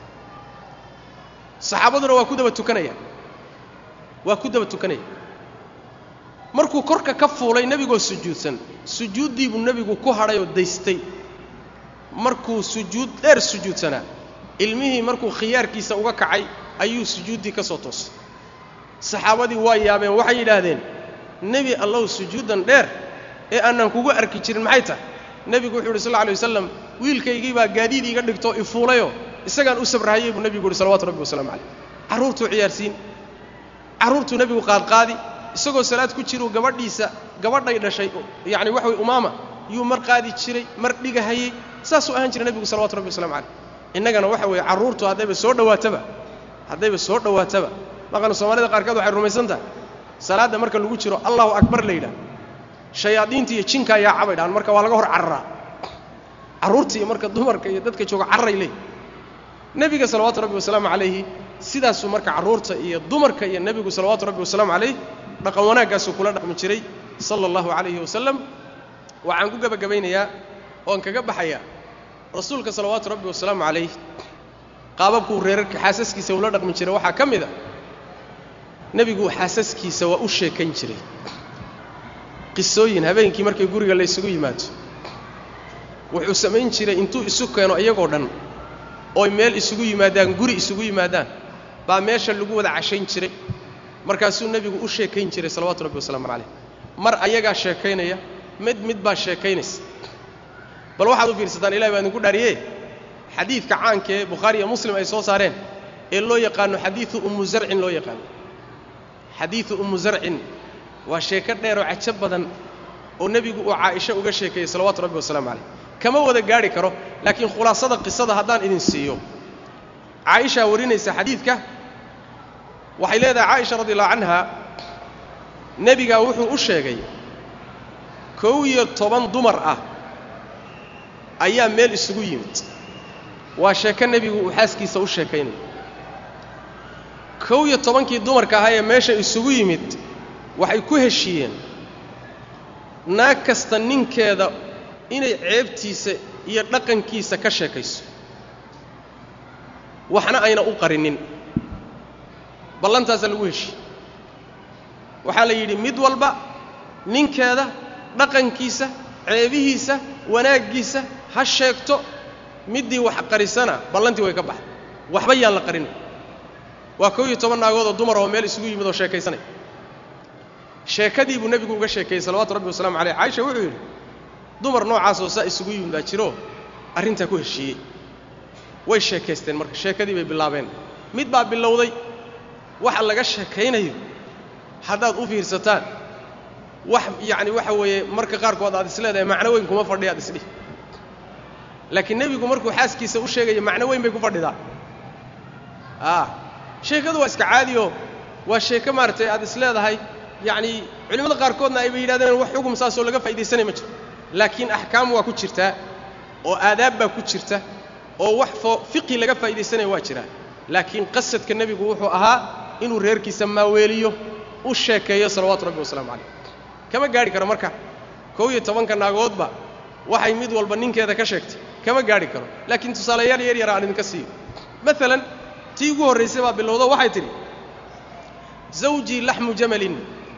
saxaabaduna waa ku daba tukanaya waa ku daba tukanaya markuu korka ka fuulay nebigoo sujuudsan sujuuddii buu nebigu ku hadhay oo daystay markuu sujuud dheer sujuudsanaa ilmihii markuu khiyaarkiisa uga kacay ayuu sujuuddii ka soo toosay saxaabadii waa yaabeen waxay yidhaahdeen nebi allow sujuuddan dheer ee aanan kugu arki jirin maxay tahay nebigu wuxuu yidhi sal lla alay wasalam wiilkaygii baa gaadiid iiga dhigtoo ifuulayoo isagaan u sabrahayey buu nebigu yidhi salawatu rabbi wasalamu calayh carruurtuu ciyaarsiin carruurtuu nebigu qaadqaadi isagoo salaad ku jiruu gabadhiisa gabadhay dhashay yacni waxa way umaama yuu mar qaadi jiray mar dhigahayey saasuu ahaan jiray nebigu salawatu rabbi waslamu calayh innagana waxa weeye carruurtu haddayba soo dhowaataba haddayba soo dhowaataba maqan soomaalida qaarkood waxay rumaysan tahay salaadda marka lagu jiro allahu akbar la yidhaah shayaadiinta iyo jinka ayaa cabay dhahan marka waa laga hor cararaa carruurta iyo marka dumarka iyo dadka jooga carray leey nebiga salawaatu rabbi wasalaamu calayhi sidaasuu marka carruurta iyo dumarka iyo nebigu salawaatu rabbi wasalaamu calayh dhaqan wanaaggaasuu kula dhaqmi jiray sala allahu calayhi wasalam waxaan ku gebagabaynayaa oon kaga baxayaa rasuulka salawaatu rabbi wasalaamu calayh qaababkuu reerarka xaasaskiisa ula dhaqmi jiray waxaa ka mid a nebigu xaasaskiisa waa u sheekayn jiray qisooyin habeenkii markay guriga la ysugu yimaado wuxuu samayn jiray intuu isu keeno iyagoo dhan ooy meel isugu yimaadaan guri isugu yimaadaan baa meesha lagu wada cashayn jiray markaasuu nebigu u sheekayn jiray salawaatu rabbi wasalaamu calayh mar ayagaa sheekaynaya mid mid baa sheekaynaysa bal waxaad u fiirsataan ilahi baa idinku dhaariye xadiidka caanka ee bukhaari iyo muslim ay soo saareen ee loo yaqaano xadiidu ummu zarcin loo yaqaano xadiidu ummu zarcin waa sheeko dheer oo cajo badan oo nebigu uu caaisha uga sheekeeyey salawaatu rabbi wasalaamu calayh kama wada gaadhi karo laakiin khulaasada qisada haddaan idin siiyo caaishaa warinaysa xadiidka waxay leedahay caaisha radi allahu canha nebigaa wuxuu u sheegay kow iyo toban dumar ah ayaa meel isugu yimid waa sheeko nebigu uu xaaskiisa u sheekaynayo kow iyo tobankii dumarka ahaa ee meesha isugu yimid waxay ku heshiiyeen naag kasta ninkeeda inay ceebtiisa iyo dhaqankiisa ka sheekayso waxna ayna u qarinin ballantaasaa lagu heshiye waxaa la yidhi mid walba ninkeeda dhaqankiisa ceebihiisa wanaaggiisa ha sheegto middii wax qarisana ballantii way ka baxday waxba yaan la qarinin waa kow iyo toban naagoodoo dumar oo meel isugu yimid oo sheekaysanaya sheekadii buu nebigu uga sheekeeyey salawaatu rabbi wasalaamu calayh caaisha wuxuu yidhi dumar noocaasoo saa isugu yimid baa jiro arrintaa ku heshiiyey way sheekaysteen marka sheekadii bay bilaabeen mid baa bilowday waxa laga sheekaynayo haddaad u fiirsataan wax yacni waxa weeye marka qaarkood aad is leedahay macno weyn kuma fadhiya ad isdhih laakiin nebigu markuu xaaskiisa u sheegaya macno weyn bay ku fadhidaa a sheekadu waa iska caadioo waa sheeko maaragtay aad is leedahay yacni culimmada qaarkoodna ayba yidhahdeen wax xugum saasoo laga faa'iidaysanay ma jiro laakiin axkaam waa ku jirtaa oo aadaab baa ku jirta oo wax fo fiqhi laga faa'iidaysanaya waa jiraa laakiin qasadka nebigu wuxuu ahaa inuu reerkiisa maaweeliyo u sheekeeyo salawaatu rabbi wasalaamu calayh kama gaadhi karo marka kow iyo tobanka naagoodba waxay mid walba ninkeeda ka sheegtay kama gaadhi karo laakiin tusaalayaal yar yara aan idinka siiyo maalan tii ugu horraysay baa bilowdo waxay tidhi zawjii laxmu jamalin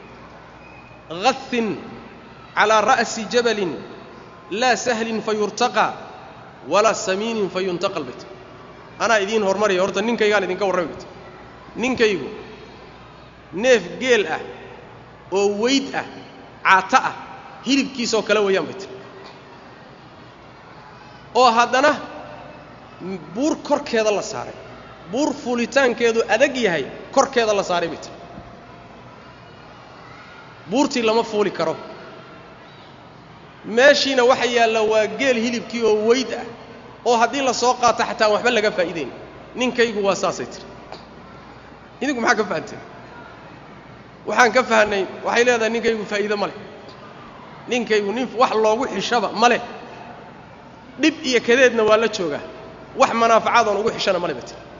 غث على رأس جبل لا سهل فيرتقى ولا سمين فينتقى البيت anaa idiin hormaraya horta ninkaygaan idinka warrami bay tiri ninkaygu neef geel ah oo weyd ah caato ah hilibkiisoo kale weeyaan bay tiri oo haddana buur korkeeda la saaray buur fuulitaankeedu adag yahay korkeeda la saaray bay tiri buurtii lama fuuli karo meeshiina waxa yaalla waa geel hilibkii oo weyd ah oo haddii la soo qaato xataa waxba laga faa'iidayn ninkaygu waa saasay tiri idinku maxaa ka fahanteen waxaan ka fahanay waxay leedahay ninkaygu faa'iido ma leh ninkaygu nin wax loogu xishaba ma leh dhib iyo kadeedna waa la joogaa wax manaafacadoon ugu xishana ma leh ba tiri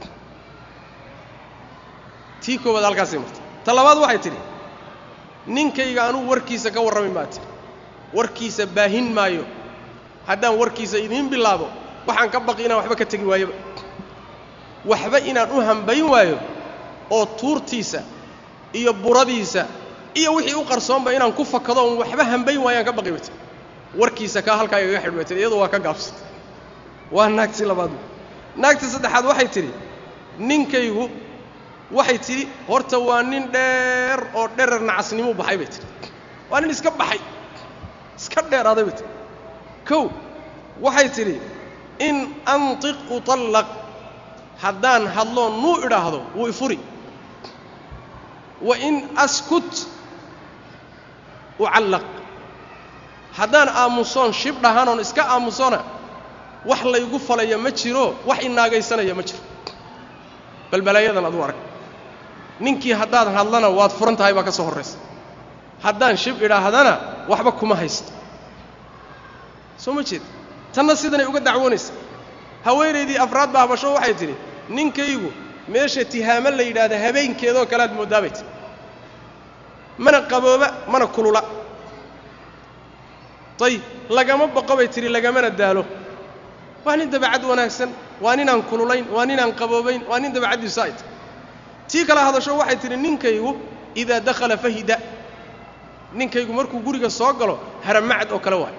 tii koowaad halkaasay martay ta labaad waxay tidhi ninkayga anugu warkiisa ka warrami maa tiri warkiisa baahin maayo haddaan warkiisa idiin bilaabo waxaan ka baqi inaan waxba ka tegi waayoba waxba inaan u hambayn waayo oo tuurtiisa iyo buradiisa iyo wixii u qarsoonba inaan ku fakado oon waxba hambayn waayaan ka baqi bati warkiisa kaa halkaa igaga xidh bay tiri iyadu waa ka gaabsatay waa naagtii labaad naagtii saddexaad waxay tidhi ninkaygu waxay tidhi horta waa nin dheer oo dherer nacasnimuu baxay bay tidhi waa nin iska baxay iska dheeraaday bay tidhi kow waxay tidhi in antiq utallaq haddaan hadloo nuu idhaahdo wuu ifuri wa in askut ucallaq haddaan aamusoon shib dhahanoon iska aamusona wax laygu falaya ma jiro wax inaagaysanaya ma jiro balbalaayadan aduu arag ninkii haddaad hadlana waad furan tahay baa ka soo horraysa haddaan shib idhaahdana waxba kuma haysto soo ma jeed tanna sidanay uga dacwoonaysa haweenaydii afraad baa habasho waxay tidhi ninkaygu meesha tihaamo la yidhaahda habeenkeedoo kale aad mooddaa bay tidhi mana qabooba mana kulula dayib lagama baqo bay tidhi lagamana daalo waa nin dabacad wanaagsan waa ninaan kululayn waa ninaan qaboobayn waa nin dabacaddiisu ay tahy tii kale hadasho waxay tidhi ninkaygu idaa dakhala fahida ninkaygu markuu guriga soo galo haramacad oo kale waay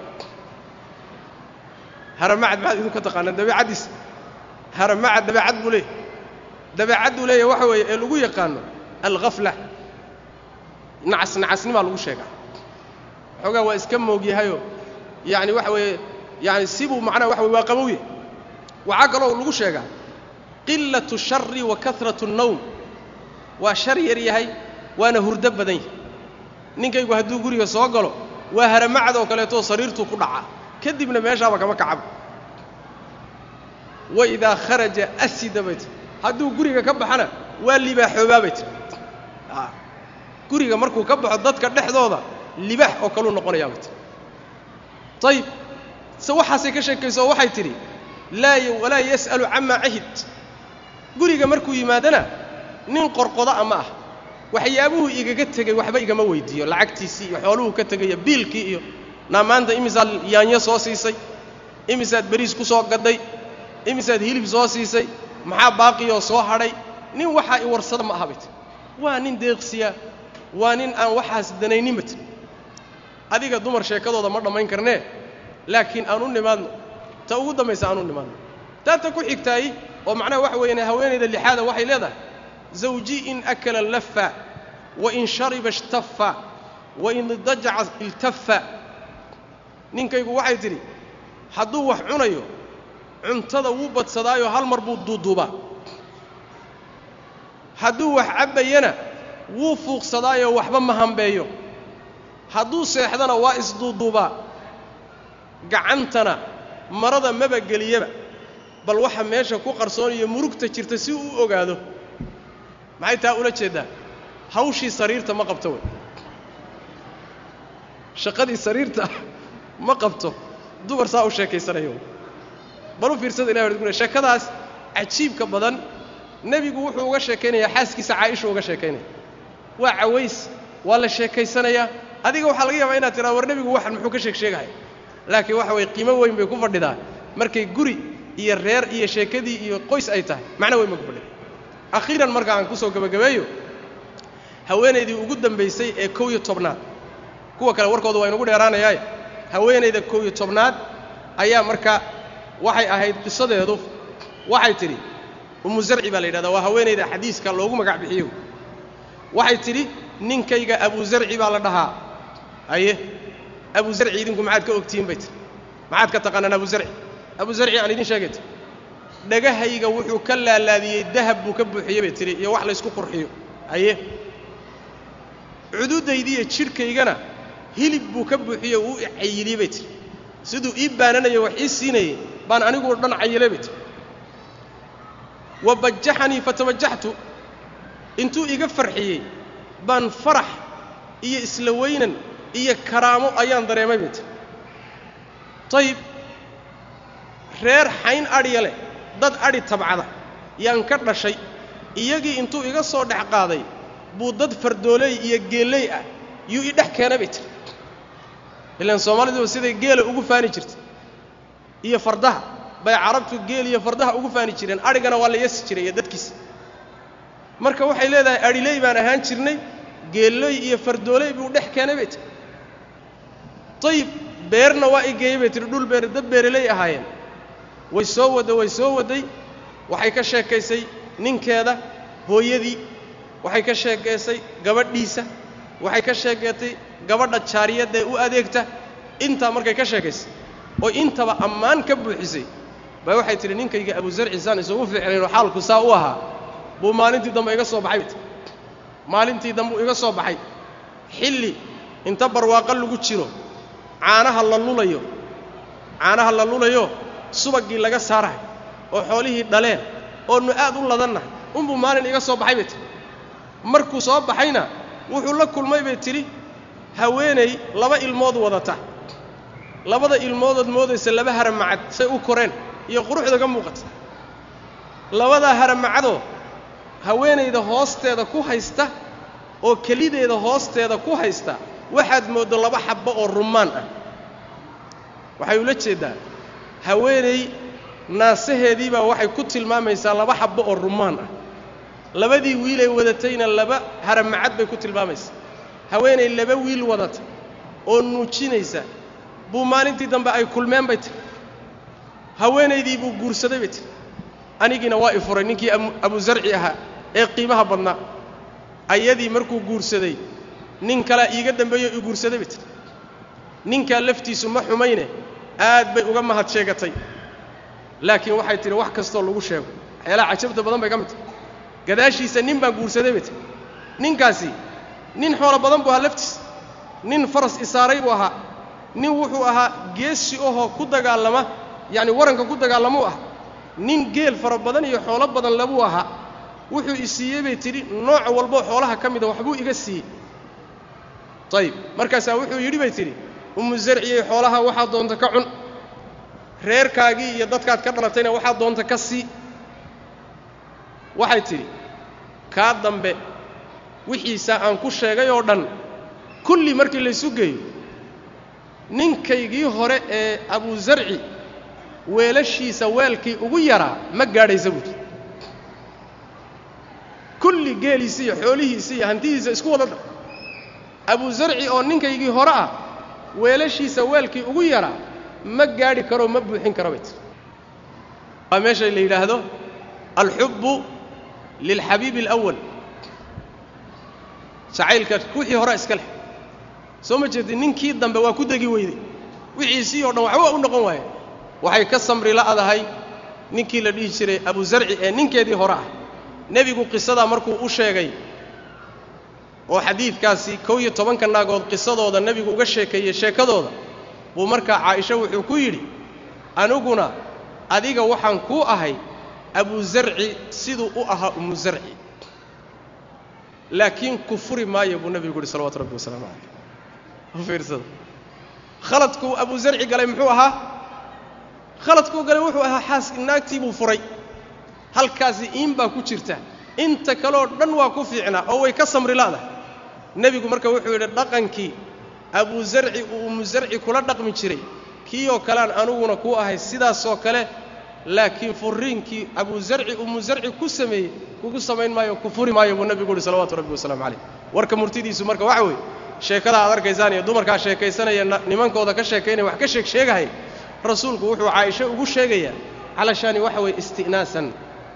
haramacad maxaad idinku taqaanaan dabeecaddiisa haramacad dabeecad buu leeyahy dabeecadduu leeyahy waxa weeye ee lagu yaqaano alghafla nacas nacasnimaa lagu sheegaa xoogaa waa iska moogyahayoo yacni waxa weeye yani sibuu macnaha waxa weye waa qabowye waxaa kaloo lagu sheegaa qilatu shari wa karatu الnowm waa shar yar yahay waana hurdo badan yahay ninkaygu hadduu guriga soo galo waa haramacad oo kaleetoo sariirtuu ku dhacaa kadibna meeshaaba kama kacaba wa idaa kharaja asida bay tiri hadduu guriga ka baxana waa libaaxoobaa bay tiri guriga markuu ka baxo dadka dhexdooda libaax oo kaluu noqonayaa bay tiri ayib se waxaasay ka sheekayso oo waxay tidhi laa walaa yas'alu camaa cahid guriga markuu yimaadana nin qorqoda ama ah waxyaabuhu igaga tegey waxba igama weydiiyo lacagtiisii iyo xooluhu ka tegaya biilkii iyo naa maanta imisaad yaanyo soo siisay imisaad beriis ku soo gadday imisaad hilib soo siisay maxaa baaqiyoo soo hadhay nin waxaa i warsada ma aha bay tiri waa nin deeqsiya waa nin aan waxaas danaynin ba tiri adiga dumar sheekadooda ma dhammayn karnee laakiin aan u nimaadno ta ugu dambaysa aan u nimaadno taata ku xigtaay oo macnaha waxa weeyaan haweenayda lixaada waxay leedahay zawji in akala lafa wa in shariba ishtafa wa in dajaca iltafa ninkaygu waxay tidhi hadduu wax cunayo cuntada wuu badsadaayo hal mar buu duuduubaa hadduu wax cabbayana wuu fuuqsadaayoo waxba ma hambeeyo hadduu seexdana waa isduuduubaa gacantana marada maba geliyaba bal waxa meesha ku qarsooniyo murugta jirta si uu u ogaado maxay taa ula jeeddaa hawshii sariirta ma qabto wey shaqadii sariirta ma qabto dumar saa u sheekaysanayo bal u fiirsada ilahi wadkule sheekadaas cajiibka badan nebigu wuxuu uga sheekaynayaa xaaskiisa caaisha uga sheekaynaya waa caways waa la sheekaysanayaa adiga waxaa laga yaabaa inaad tiraa war nebigu waxan muxuu ka sheeg sheegahaya laakiin waxa weye qiimo weyn bay ku fadhidaa markay guri iyo reer iyo sheekadii iyo qoys ay tahay macno weyn bay ku fadhida akhiiran marka aan kusoo gebagabeeyo haweenaydii ugu dambaysay ee kow iyo tobnaad kuwa kale warkooda waa inugu dheeraanayaaye haweenayda kow iyo tobnaad ayaa marka waxay ahayd qisadeedu waxay tidhi ummu zarci baa la yidhahdaa waa haweenayda xadiiska loogu magac bixiyo waxay tidhi ninkayga abu zarci baa la dhahaa haye abu zarci idinku maxaad ka ogtihiin bay tihi maxaad ka taqaanaan abu zarci abu zarci aan idin sheegay tii dhagahayga wuxuu ka laalaadiyey dahab buu ka buuxiyey bay tihi iyo wax laysku qurxiyo haye cududaydiiyo jidhkaygana hilib buu ka buuxiyey uu cayiliyey bay tihi siduu ii baananayo wax ii siinayey baan aniguo dhan cayilay bay tihi wa bajaxanii fatabajaxtu intuu iga farxiyey baan farax iyo isla weynan iyo karaamo ayaan dareemay bay tihi tayib reer xayn adhiya leh dad adhi tabcada yaan ka dhashay iyagii intuu iga soo dhex qaaday buu dad fardooley iyo geelley ah yuu i dhex keena bay tiri ilaan soomaaliduba siday geela ugu faani jirtay iyo fardaha bay carabtu geel iyo fardaha ugu faani jireen adhigana waa la yasi jiray iyo dadkiisa marka waxay leedahay adhiley baan ahaan jirnay geelley iyo fardooley buu dhex keenay bay tiri ayib beerna waa i geeyey bay tihi dhul beer dad beeraley ahaayeen way soo wadday way soo wadday waxay ka sheekaysay ninkeeda hooyadii waxay ka sheekaysay gabadhiisa waxay ka sheekeetay gabadha jaariyaddae u adeegta intaa markay ka sheekaysay oo intaba ammaan ka buuxisay baa waxay tidhi ninkayga abuzarci saan isugu fiicnaynoo xaalku saa u ahaa buu maalintii dambe iga soo baxay bay tii maalintii dambe uu iga soo baxay xilli inta barwaaqo lagu jiro caanaha la lulayo caanaha la lulayo subaggii laga saarahay oo xoolihii dhaleen oonu aad u ladannahay unbuu maalin iga soo baxay bay tihi markuu soo baxayna wuxuu la kulmay bay tidhi haweenay laba ilmood wadata labada ilmoodood moodaysa laba haramacad say u koreen iyo quruxda ka muuqata labadaa haramacadoo haweenayda hoosteeda ku haysta oo kelideeda hoosteeda ku haysta waxaad mooddo laba xabbo oo rummaan ah waxay ula jeeddaa haweenay naasaheediibaa waxay ku tilmaamaysaa laba xabbo oo rummaan ah labadii wiilay wadatayna laba haramacad bay ku tilmaamaysaa haweenay laba wiil wadata oo nuujinaysa buu maalintii dambe ay kulmeen bay tiri haweenaydii buu guursaday bay tiri anigiina waa i furay ninkii abuzarci ahaa ee qiimaha badnaa ayadii markuu guursaday nin kalea iiga dambeeyo i guursaday bay tiri ninkaa laftiisu ma xumayne aad bay uga mahad sheegatay laakiin waxay tidhi wax kastoo lagu sheego waxyaalaha cajabta badan bay ka mid tahay gadaashiisa nin baan guursaday bay tiri ninkaasi nin xoolo badan buu ahaa laftiisa nin faras isaaray buu ahaa nin wuxuu ahaa geesi ahoo ku dagaalama yacni waranka ku dagaalamuu ah nin geel fara badan iyo xoolo badan labuu ahaa wuxuu i siiyey bay tidhi nooc walboo xoolaha ka mida waxbuu iga siiyey ayib markaasaa wuxuu yidhi bay tidhi ummu zarciyey xoolaha waxaad doonta ka cun reerkaagii iyo dadkaad ka dhalatayna waxaad doonta ka sii waxay tidhi kaa dambe wixiisaa aan ku sheegay oo dhan kulli markii laysu geeyo ninkaygii hore ee abuzarci weelashiisa weelkii ugu yaraa ma gaadhaysa buuti kulli geeliisi iyo xoolihiisi iyo hantidiisa isku wada dar abuzarci oo ninkaygii hore ah weelashiisa weelkii ugu yaraa ma gaadhi karoo ma buuxin karo bay tiri waa meesha la yidhaahdo alxubbu lilxabiibi alawal jacaylka wixii hore iska leh soo ma jeedin ninkii dambe waa ku degi weyday wixiisii oo dhan waxba u noqon waaye waxay ka samri la'dahay ninkii la dhihi jiray abuzarci ee ninkeedii hore ah nebigu qisadaa markuu u sheegay oo xadiidkaasi kow iyo tobanka naagood qisadooda nebigu uga sheekeeyey sheekadooda buu markaa caaisha wuxuu ku yidhi aniguna adiga waxaan kuu ahay abuzarci siduu u ahaa umu zarci laakiin ku furi maayo buu nebigu yidhi salawatu rabbi wasalaamu calayh u fiirsada khaladkuu abuzarci galay muxuu ahaa khaladkuu galay wuxuu ahaa xaas naagtii buu furay halkaasi iin baa ku jirta inta kaleoo dhan waa ku fiicnaa oo way ka samri la'dahay nebigu marka wuxuu yidhi dhaqankii abuzarci uu umu zarci kula dhaqmi jiray kii oo kalean aniguna kuu ahay sidaasoo kale laakiin furiinkii abuzarci umu zarci ku sameeyey kugu samayn maayo ku furi maayo buu nebigu uhi salawatu rabbi wasalaamu calayh warka murtidiisu marka waxa weeye sheekada aad arkaysaan iyo dumarkaa sheekaysanaya nimankooda ka sheekaynaya wax ka sheeg sheegahay rasuulku wuxuu caaisho ugu sheegayaa calashaani waxa weeye isti'naasan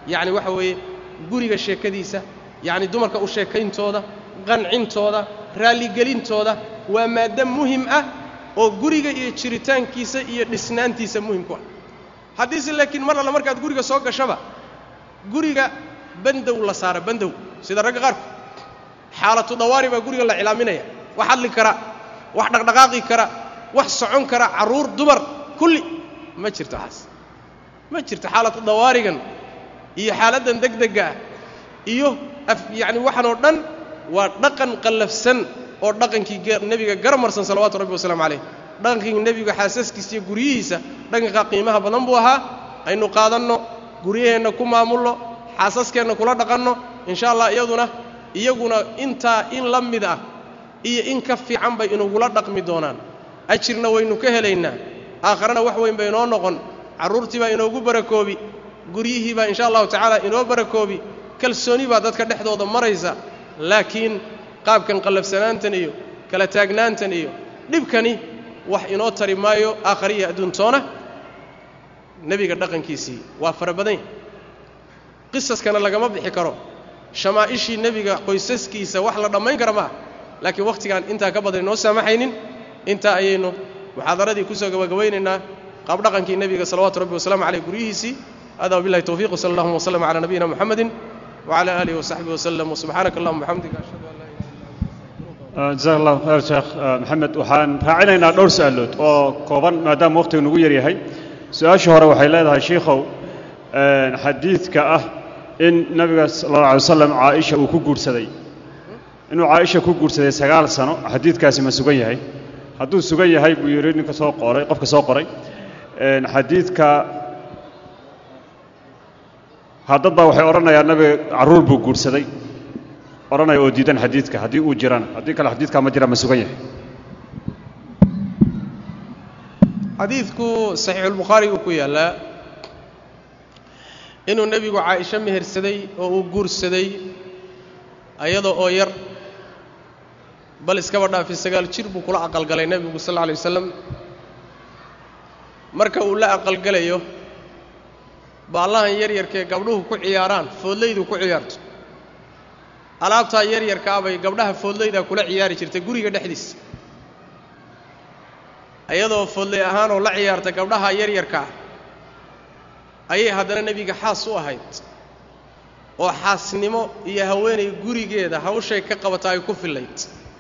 yacni waxa weeye guriga sheekadiisa yacni dumarka u sheekayntooda qancintooda raalligelintooda waa maaddo muhim ah oo guriga iyo jiritaankiisa iyo dhisnaantiisa muhim ku ah haddiise laakiin mar alla markaad guriga soo gashaba guriga bandow la saara bandow sida ragga qaarku xaalatu dawaari baa guriga la cilaaminaya wax hadli kara wax dhaqdhaqaaqi kara wax socon kara carruur dumar kulli ma jirto waxaas ma jirto xaalatu dawaarigan iyo xaaladdan degdegga ah iyo af yacni waxaan oo dhan waa dhaqan qallafsan oo dhaqankii nebiga garamarsan salawaatu rabbi wasalaamu calayh dhaqankii nebiga xaasaskiisa iyo guryihiisa dhaqankaa qiimaha badan buu ahaa aynu qaadanno guryaheenna ku maamulno xaasaskeenna kula dhaqanno insha allah iyaduna iyaguna intaa in la mid ah iyo in ka fiican bay inugula dhaqmi doonaan ajirna waynu ka helaynaa aakharana wax weyn bay inoo noqon carruurtii baa inoogu barakoobi guryihii baa insha allahu tacaala inoo barakoobi kalsooni baa dadka dhexdooda maraysa laakiin qaabkan qallafsanaantan iyo kala taagnaantan iyo dhibkani wax inoo tari maayo aakhariya adduuntoona nebiga dhaqankiisii waa fara badan yahy qisaskana lagama bixi karo shamaa'ishii nebiga qoysaskiisa wax la dhammayn kara maaha laakiin wakhtigaan intaa ka badan inoo saamaxaynin intaa ayaynu muxaadaradii kusoo gabagabaynaynaa qaab dhaqankii nebiga salawaatu rabbi wasalaamu caleyh guryihiisii hada wabillahi towfiq wsala allahuma wslm cala nabiyina muxamedin wcala aalihi wasaxbihi waslem wsubxaanaka allahuma bxamdika ashhadu an laa ilaha jazaak allahu khayr sheekh maxamed waxaan raacinaynaa dhowr su-aalood oo kooban maadaama waqtigu nagu yar yahay su-aasha hore waxay leedahay shiikhow xadiidka ah in nabiga sala alla alay wasalam caaisha uu ku guursaday inuu caaisha ku guursaday sagaal sano xadiidkaasi ma sugan yahay hadduu sugan yahay buu yidhi ninka soo qoray qofka soo qoray xadiidka haddad baa waxay odhanayaan nabiga carruur buu guursaday odhanaya oo diidan xadiidka haddii uu jirana haddii kale xadiidkaa ma jira ma sugan yahay xadiidku saxiixulbukhaari uu ku yaallaa inuu nebigu caaisho mehersaday oo uu guursaday ayada oo yar bal iskaba dhaafi sagaal jir buu kula aqalgalay nebigu sal alla alay wasalam marka uu la aqalgalayo baallahan yaryarkaee gabdhuhu ku ciyaaraan foodlaydu ku ciyaarto alaabtaa yaryarkaa bay gabdhaha foodlaydaa kula ciyaari jirtay guriga dhexdiisa ayadoo foodlay ahaanoo la ciyaarta gabdhaha yaryarkaa ayay haddana nebiga xaas u ahayd oo xaasnimo iyo haweenay gurigeeda hawshay ka qabata ay ku fillayd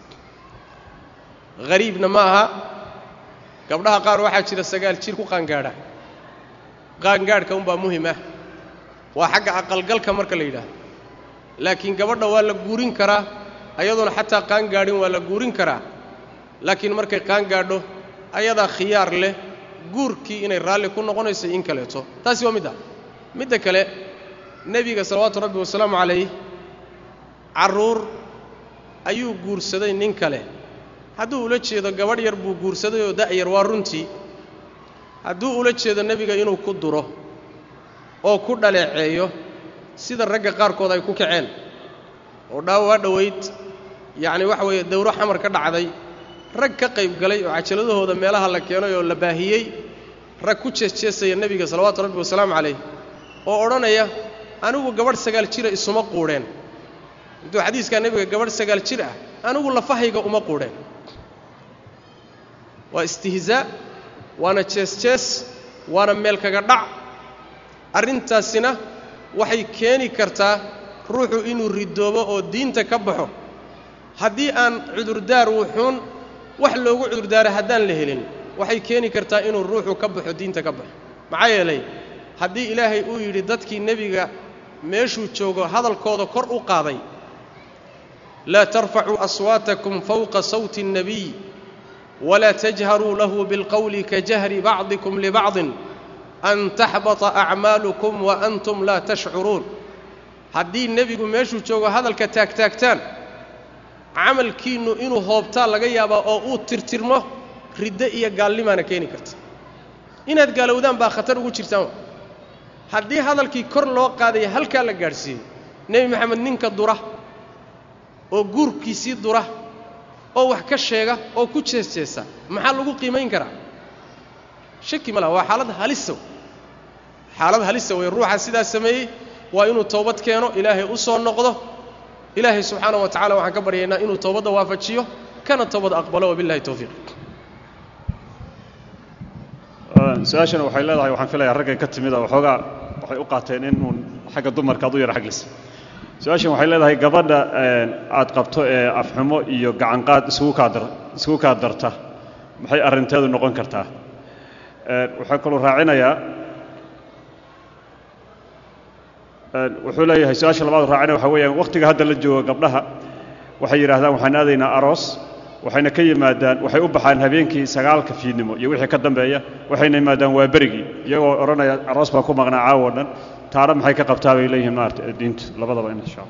hariibna ma aha gabdhaha qaar waxaa jira sagaal jir ku qaangaadha qaangaadhka unbaa muhim ah waa xagga aqalgalka marka la yidhaahdo laakiin gabadha waa la guurin karaa ayadoona xataa qaangaadhin waa la guurin karaa laakiin markay qaangaadho ayadaa khiyaar leh guurkii inay raalli ku noqonayso in kaleeto taasi waa mid ah midda kale nebiga salawaatu rabbi wasalaamu calayh carruur ayuu guursaday nin kale hadduu ula jeedo gabadh yar buu guursaday oo da'yar waa runtii hadduu ula jeedo nebiga inuu ku duro oo ku dhaleeceeyo sida ragga qaarkood ay ku kaceen oo dhaawaa dhowayd yacni waxa weeye dawro xamar ka dhacday rag ka qayb galay oo cajaladahooda meelaha la keenay oo la baahiyey rag ku jeesjeesaya nebiga salawaatu rabbi wasalaamu calayh oo odhanaya anigu gabadh sagaal jira isuma quudheen intuu xadiiskaa nebiga gabadh sagaal jir ah anigu lafahayga uma quudheen waa istihzaa waana jees-jees waana meel kaga dhac arrintaasina waxay keeni kartaa ruuxu inuu ridoobo oo diinta ka baxo haddii aan cudurdaar wuxuun wax loogu cudurdaara haddaan la helin waxay keeni kartaa inuu ruuxu ka baxo diinta ka baxo maxaa yeelay haddii ilaahay uu yidhi dadkii nebiga meeshuu joogo hadalkooda kor u qaaday laa tarfacuu aswaatakum fawqa sawti الnabiy walaa tajharuu lahu bilqowli kajahri bacdikum libacdin an taxbata acmaalukum wa antum laa tashcuruun haddii nebigu meeshuu joogo hadalka taagtaagtaan camalkiinnu inuu hoobtaa laga yaabaa oo uu tirtirmo riddo iyo gaalnimaana keeni karta inaad gaalowdaan baa khatar ugu jirtaan haddii hadalkii kor loo qaadaya halkaa la gaadhsiiyey nebi maxamed ninka dura oo guurkiisii dura oo wax ka sheega oo ku jeesjeesa maxaa lagu qiimayn karaa shaki ma laha waa xaalad halisa xaalad halisa wey ruuxa sidaas sameeyey waa inuu toobad keeno ilaahay u soo noqdo ilaahay subxaana wa tacala waxaan ka baryaynaa inuu toobadda waafajiyo kana toobad aqbalo wabillahi towfiiq su-aashana waxay leedahay waxaan filayaa raggay ka timid oo waxoogaa waxay u qaateen in uun xagga dumarka ad u yara xaglisa su-aashan waxay leedahay gabadha aad qabto ee afxumo iyo gacanqaad isugu kaa dar isugu kaa darta maxay arrinteedu noqon kartaa waxaa kaluu raacinayaa wuxuu leeyahay su-aasha labaad raacinaya waxa weeyaan wakhtiga hadda la jooga gabdhaha waxay yidhahdaan waxaan aadaynaa aroos waxayna ka yimaadaan waxay u baxaan habeenkii sagaalka fiidnimo iyo wixii ka dambeeya waxayna yimaadaan waa berigii iyagoo odhanaya aroos baa ku maqnaa caawo dhan taana maxay ka qabtaa bay leeyihiin maarata diintu labadaba in sha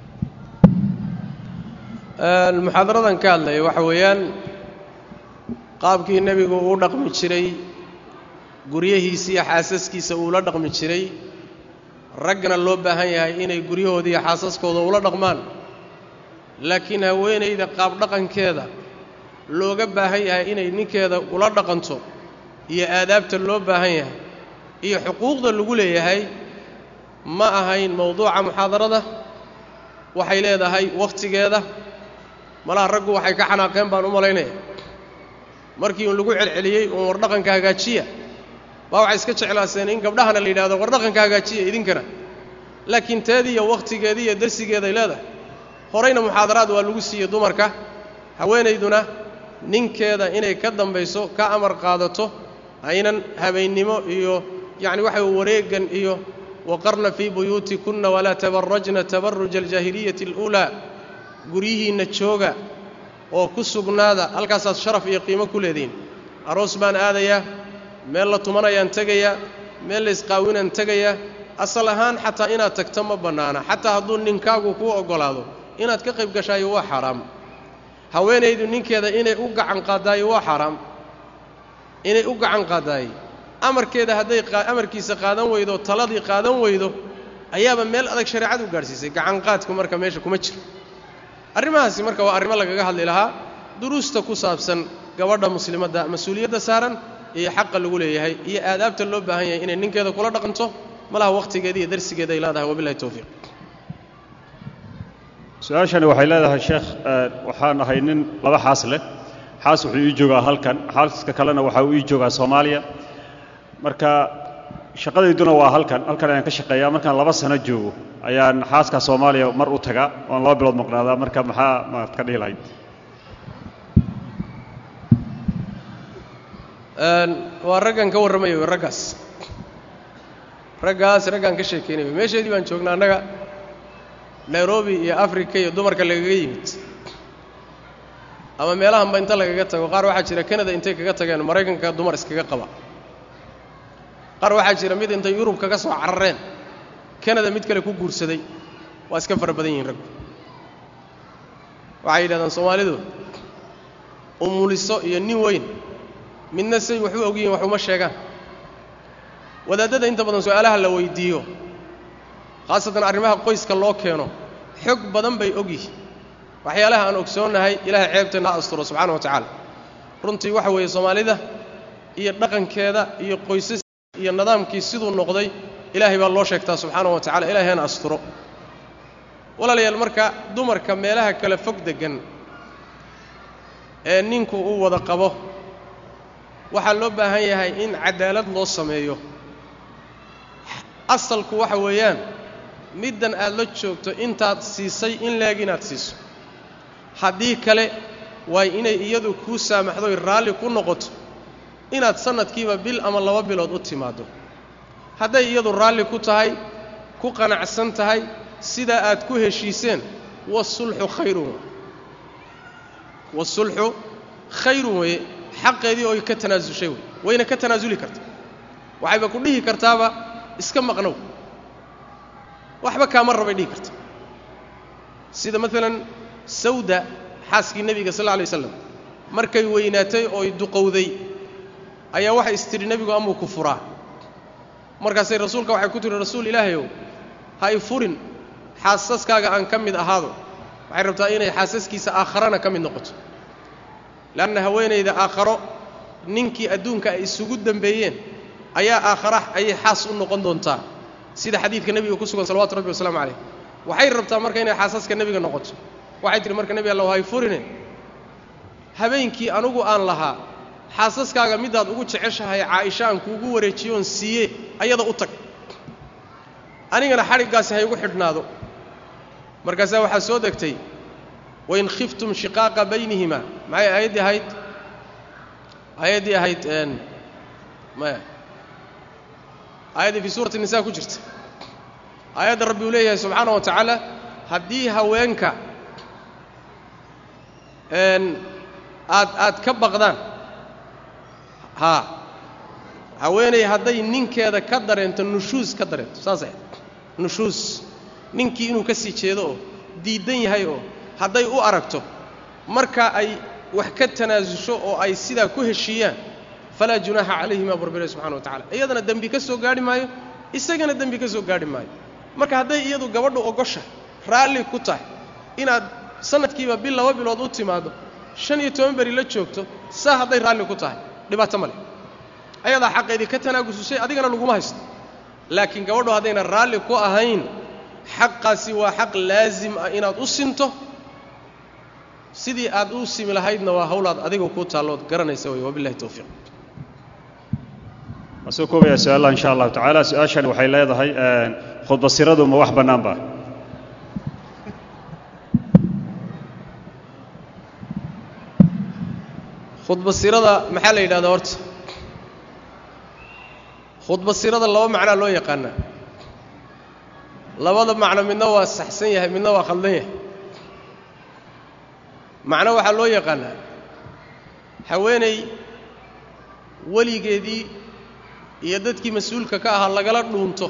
allah muxaadaradan ka hadlaya waxa weeyaan qaabkii nebigu uu dhaqmi jiray guryahiisa iyo xaasaskiisa uula dhaqmi jiray raggana loo baahan yahay inay guryahooda iyo xaasaskooda ula dhaqmaan laakiin haweenayda qaabdhaqankeeda looga baahan yahay inay ninkeeda ula dhaqanto iyo aadaabta loo baahan yahay iyo xuquuqda lagu leeyahay ma ahayn mowduuca muxaadarada waxay leedahay wakhtigeeda malaha raggu waxay ka xanaaqeen baan u malaynaya markii uun lagu celceliyey uun wardhaqanka hagaajiya baa waxay iska jeclaaseen in gabdhahana la yidhahdo wardhaqanka hagaajiya idinkana laakiin teedii iyo wakhtigeedii iyo darsigeeday leedahay horayna muxaadaraad waa lagu siiyey dumarka haweenayduna ninkeeda inay ka dambayso ka amar qaadato aynan habeennimo iyo yacni waxa wareegan iyo waqarna fii buyuutikunna walaa tabarajna tabaruja aljaahiliyati aluulaa guryihiinna jooga oo ku sugnaada halkaasaad sharaf iyo qiimo ku leedihiin aroos baan aadayaa meel la tumanayaan tegayaa meel la isqaawinaan tegayaa asal ahaan xataa inaad tagto ma bannaana xataa hadduu ninkaagu kuu oggolaado inaad ka qayb gashaayo waa xaaraam haweenaydu ninkeeda inay u gacan qaadaayo waa xaaraam inay u gacan qaadaayo amarkeeda hadday amarkiisa qaadan weydo taladii qaadan weydo ayaaba meel adag shareecadu u gaadhsiisay gacanqaadku marka meesha kuma jiro arrimahaasi marka waa arrimo lagaga hadli lahaa duruusta ku saabsan gabadha muslimadda mas-uuliyadda saaran iyo xaqa lagu leeyahay iyo aadaabta loo baahan yahay inay ninkeeda kula dhaqanto malaha wakhtigeeda iyo darsigeeda ay leedahay wabillahi towfiiq su-aashani waxay leedahay sheekh waxaan ahay nin laba xaas leh xaas wuxuu ii joogaa halkan xaaska kalena waxa uu ii joogaa soomaaliya marka shaqadayduna waa halkan halkan ayaan ka shaqeeyaa markaan laba sano joogo ayaan xaaska soomaaliya mar u tagaa oon laba bilood maqnaadaa marka maxaa maad ka dhihi lahayd waa raggan ka warramayo raggaas raggaas raggaan ka sheekaynayo meesheedii baan joognaa annaga nairobi iyo africa iyo dumarka lagaga yimid ama meelahanba inta lagaga tago qaar waxaa jira canada intay kaga tageen maraykanka dumar iskaga qaba qaar waxaa jira mid intay yurub kaga soo carareen canada mid kale ku guursaday waa iska fara badan yihiin raggu waxay yidhahdaan soomaalidu umuliso iyo nin weyn midna say wax u ogyihiin wax uma sheegaan wadaadada inta badan su-aalaha la weydiiyo khaasatan arrimaha qoyska loo keeno xog badan bay og yihiin waxyaalaha aan ogsoonnahay ilaahay ceebteenna ha asturo subxaana wa tacaala runtii waxa weeye soomaalida iyo dhaqankeeda iyo qoysas iyo nidaamkii siduu noqday ilaahay baa loo sheegtaa subxaana wa tacala ilahay hana asturo walaalayaal marka dumarka meelaha kale fog deggan ee ninku uu wada qabo waxaa loo baahan yahay in cadaalad loo sameeyo asalku waxa weeyaan middan aad la joogto intaad siisay in leeg inaad siiso haddii kale waay inay iyadu kuu saamaxdoy raalli ku noqoto inaad sannadkiiba bil ama laba bilood u timaaddo hadday iyadu raalli ku tahay ku qanacsan tahay sidaa aad ku heshiiseen wasulxu khayrun wasulxu khayrun weeye xaqeedii oy ka tanaasushay wey wayna ka tanaasuli karta waxayba ku dhihi kartaaba iska maqnow waxba kaama rabay dhihi karta sida maalan sawda xaaskii nebiga sal alla alay waslam markay weynaatay ooy duqowday ayaa waxay istidhi nebigu amuu ku furaa markaasay rasuulka waxay ku tihi rasuul ilaahayow ha y furin xaasaskaaga aan ka mid ahaado waxay rabtaa inay xaasaskiisa aakharana ka mid noqoto leanna haweenayda aakharo ninkii adduunka ay isugu dembeeyeen ayaa aakhara ayay xaas u noqon doontaa sida xadiidka nebiga ku sugan salawatu rabbi wasalaamu calayh waxay rabtaa marka inay xaasaska nebiga noqoto waxay tihi marka nebi alla hay furine habeenkii anugu aan lahaa xaasaskaaga midaad ugu jeceshahay caaisha aan kuugu wareejiyoon siiye ayada u tag anigana xadhiggaasi ha igu xidhnaado markaasaa waxaa soo degtay wain khiftum shiqaaqa baynihima maxay aayaddii ahayd aayaddii ahayd maya aayaddii fii suurati nisa ku jirta aayadda rabbi uu leeyahay subxaana wa tacaala haddii haweenka aad aad ka baqdaan haa haweenay hadday ninkeeda ka dareento nushuus ka dareento saasay nushuus ninkii inuu ka sii jeedo oo diiddan yahay oo hadday u aragto marka ay wax ka tanaasusho oo ay sidaa ku heshiiyaan falaa junaaxa calayhima burbile subxana wa tacala iyadana dembi ka soo gaadhi maayo isagana dembi ka soo gaadhi maayo marka hadday iyadu gabadhu ogosha raalli ku tahay inaad sanadkiiba bil laba bilood u timaaddo shan iyo toban beri la joogto saa hadday raalli ku tahay dhibaato ma leh ayadaa xaqeedii ka tanaagususay adigana laguma haysto laakiin gabadhu haddayna raalli ku ahayn xaqaasi waa xaq laasim ah inaad u sinto sidii aad u simi lahaydna waa hawlaad adiga kuu taallood garanaysa wey wabillahi towfiiq waan soo koobayaa su-aalla insha allahu tacaala su-aashani waxay leedahay khudbasiradu ma wax bannaan ba khudbasirada maxaa la yidhahdaa horta khudbasirada laba macnaa loo yaqaanaa labada macno midna waa saxsan yahay midna waa khaldan yahay macno waxaa loo yaqaanaa haweenay weligeedii iyo dadkii mas-uulka ka ahaa lagala dhuunto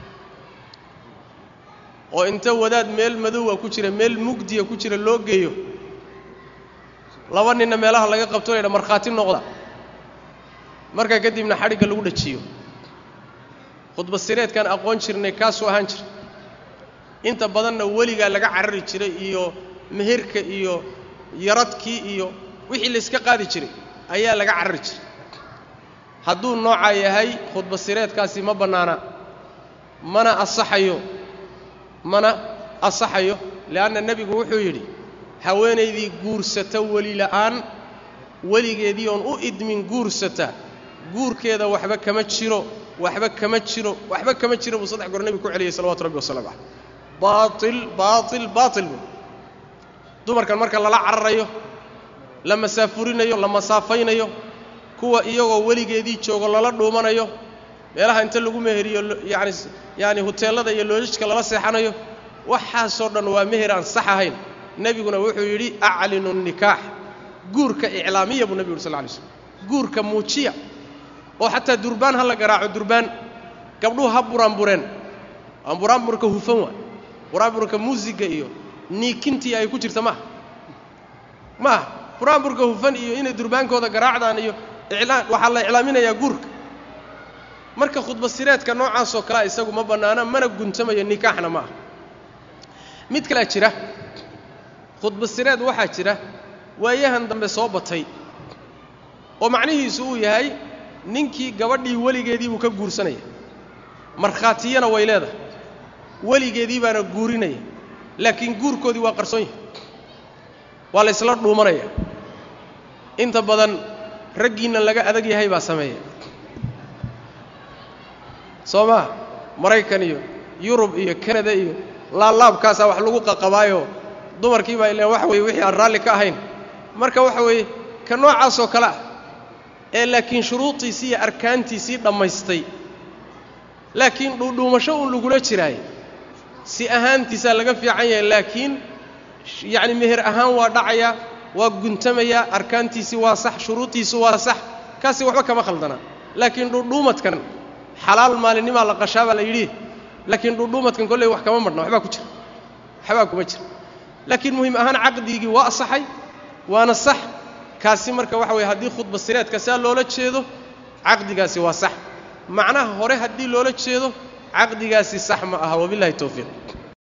oo inta wadaad meel madowa ku jira meel mugdiya ku jira loo geeyo laba ninna meelaha laga qabto laydha markhaati noqda markaa kadibna xadhigga lagu dhajiyo khudbasireedkaan aqoon jirnay kaasuu ahaan jira inta badanna weligaa laga carari jiray iyo meherka iyo yaradkii iyo wixii layska qaadi jiray ayaa laga carari jiray hadduu noocaa yahay khudbasireedkaasi ma bannaana mana asaxayo mana asaxayo le'anna nebigu wuxuu yidhi haweenaydii guursata weli la'aan weligeedii oon u idmin guursata guurkeeda waxba kama jiro waxba kama jiro waxba kama jiro buu saddex goor nebigu ku celiyey salawatu rabbi wasalaamu caleyh baatil baatil baatil buu dumarkan marka lala cararayo la masaafurinayo la masaafaynayo kuwa iyagoo weligeedii joogo lala dhuumanayo meelaha inta lagu meheriyo yaani yaani huteellada iyo loojijka lala seexanayo waxaasoo dhan waa meher aan sax ahayn nebiguna wuxuu yidhi aclinu nikaax guurka iclaamiya buu nebigu yuri sal lay slm guurka muujiya oo xataa durbaan ha la garaaco durbaan gabdhuhu ha buraanbureen aan buraanburka hufan waa buraanburka muusiga iyo niikintii ay ku jirta maaha maaha buraanburka hufan iyo inay durbaankooda garaacdaan iyo iclaan waxaa la iclaaminayaa guurka marka khudbasireedka noocaasoo kalea isagu ma bannaana mana guntamayo nikaaxna ma aha mid kalea jira khudbasireed waxaa jira waayahan dambe soo batay oo macnihiisu uu yahay ninkii gabadhii weligeedii buu ka guursanaya markhaatiyana way leedahay weligeedii baana guurinaya laakiin guurkoodii waa qarsoon yahay waa la ysla dhuumanaya inta badan raggiinna laga adag yahay baa sameeya soo maa maraykan iyo yurub iyo kanada iyo laablaabkaasaa wax lagu qaqabaayo dumarkii baa ileen waxa weeye wixii aan raalli ka ahayn marka waxa weeye ka noocaasoo kale ah ee laakiin shuruudiisii iyo arkaantiisii dhammaystay laakiin dhuudhuumasho uun lagula jiraayo si ahaantiisaa laga fiican yahay laakiin yacni meher ahaan waa dhacayaa waa guntamayaa arkaantiisii waa sax shuruudiisi waa sax kaasi waxba kama khaldanaa laakiin dhuudhuumadkan xalaal maalinnimaa la qashaa baa la yidhi laakiin dhuudhuumadkan kolley wax kama madhna waxbaa ku jira waxbaa kuma jira laakiin muhiim ahaan caqdigii waa asaxay waana sax kaasi marka waxa weye haddii khudba sireedka saa loola jeedo caqdigaasi waa sax macnaha hore haddii loola jeedo caqdigaasi sax ma aha wabillahi towfiiq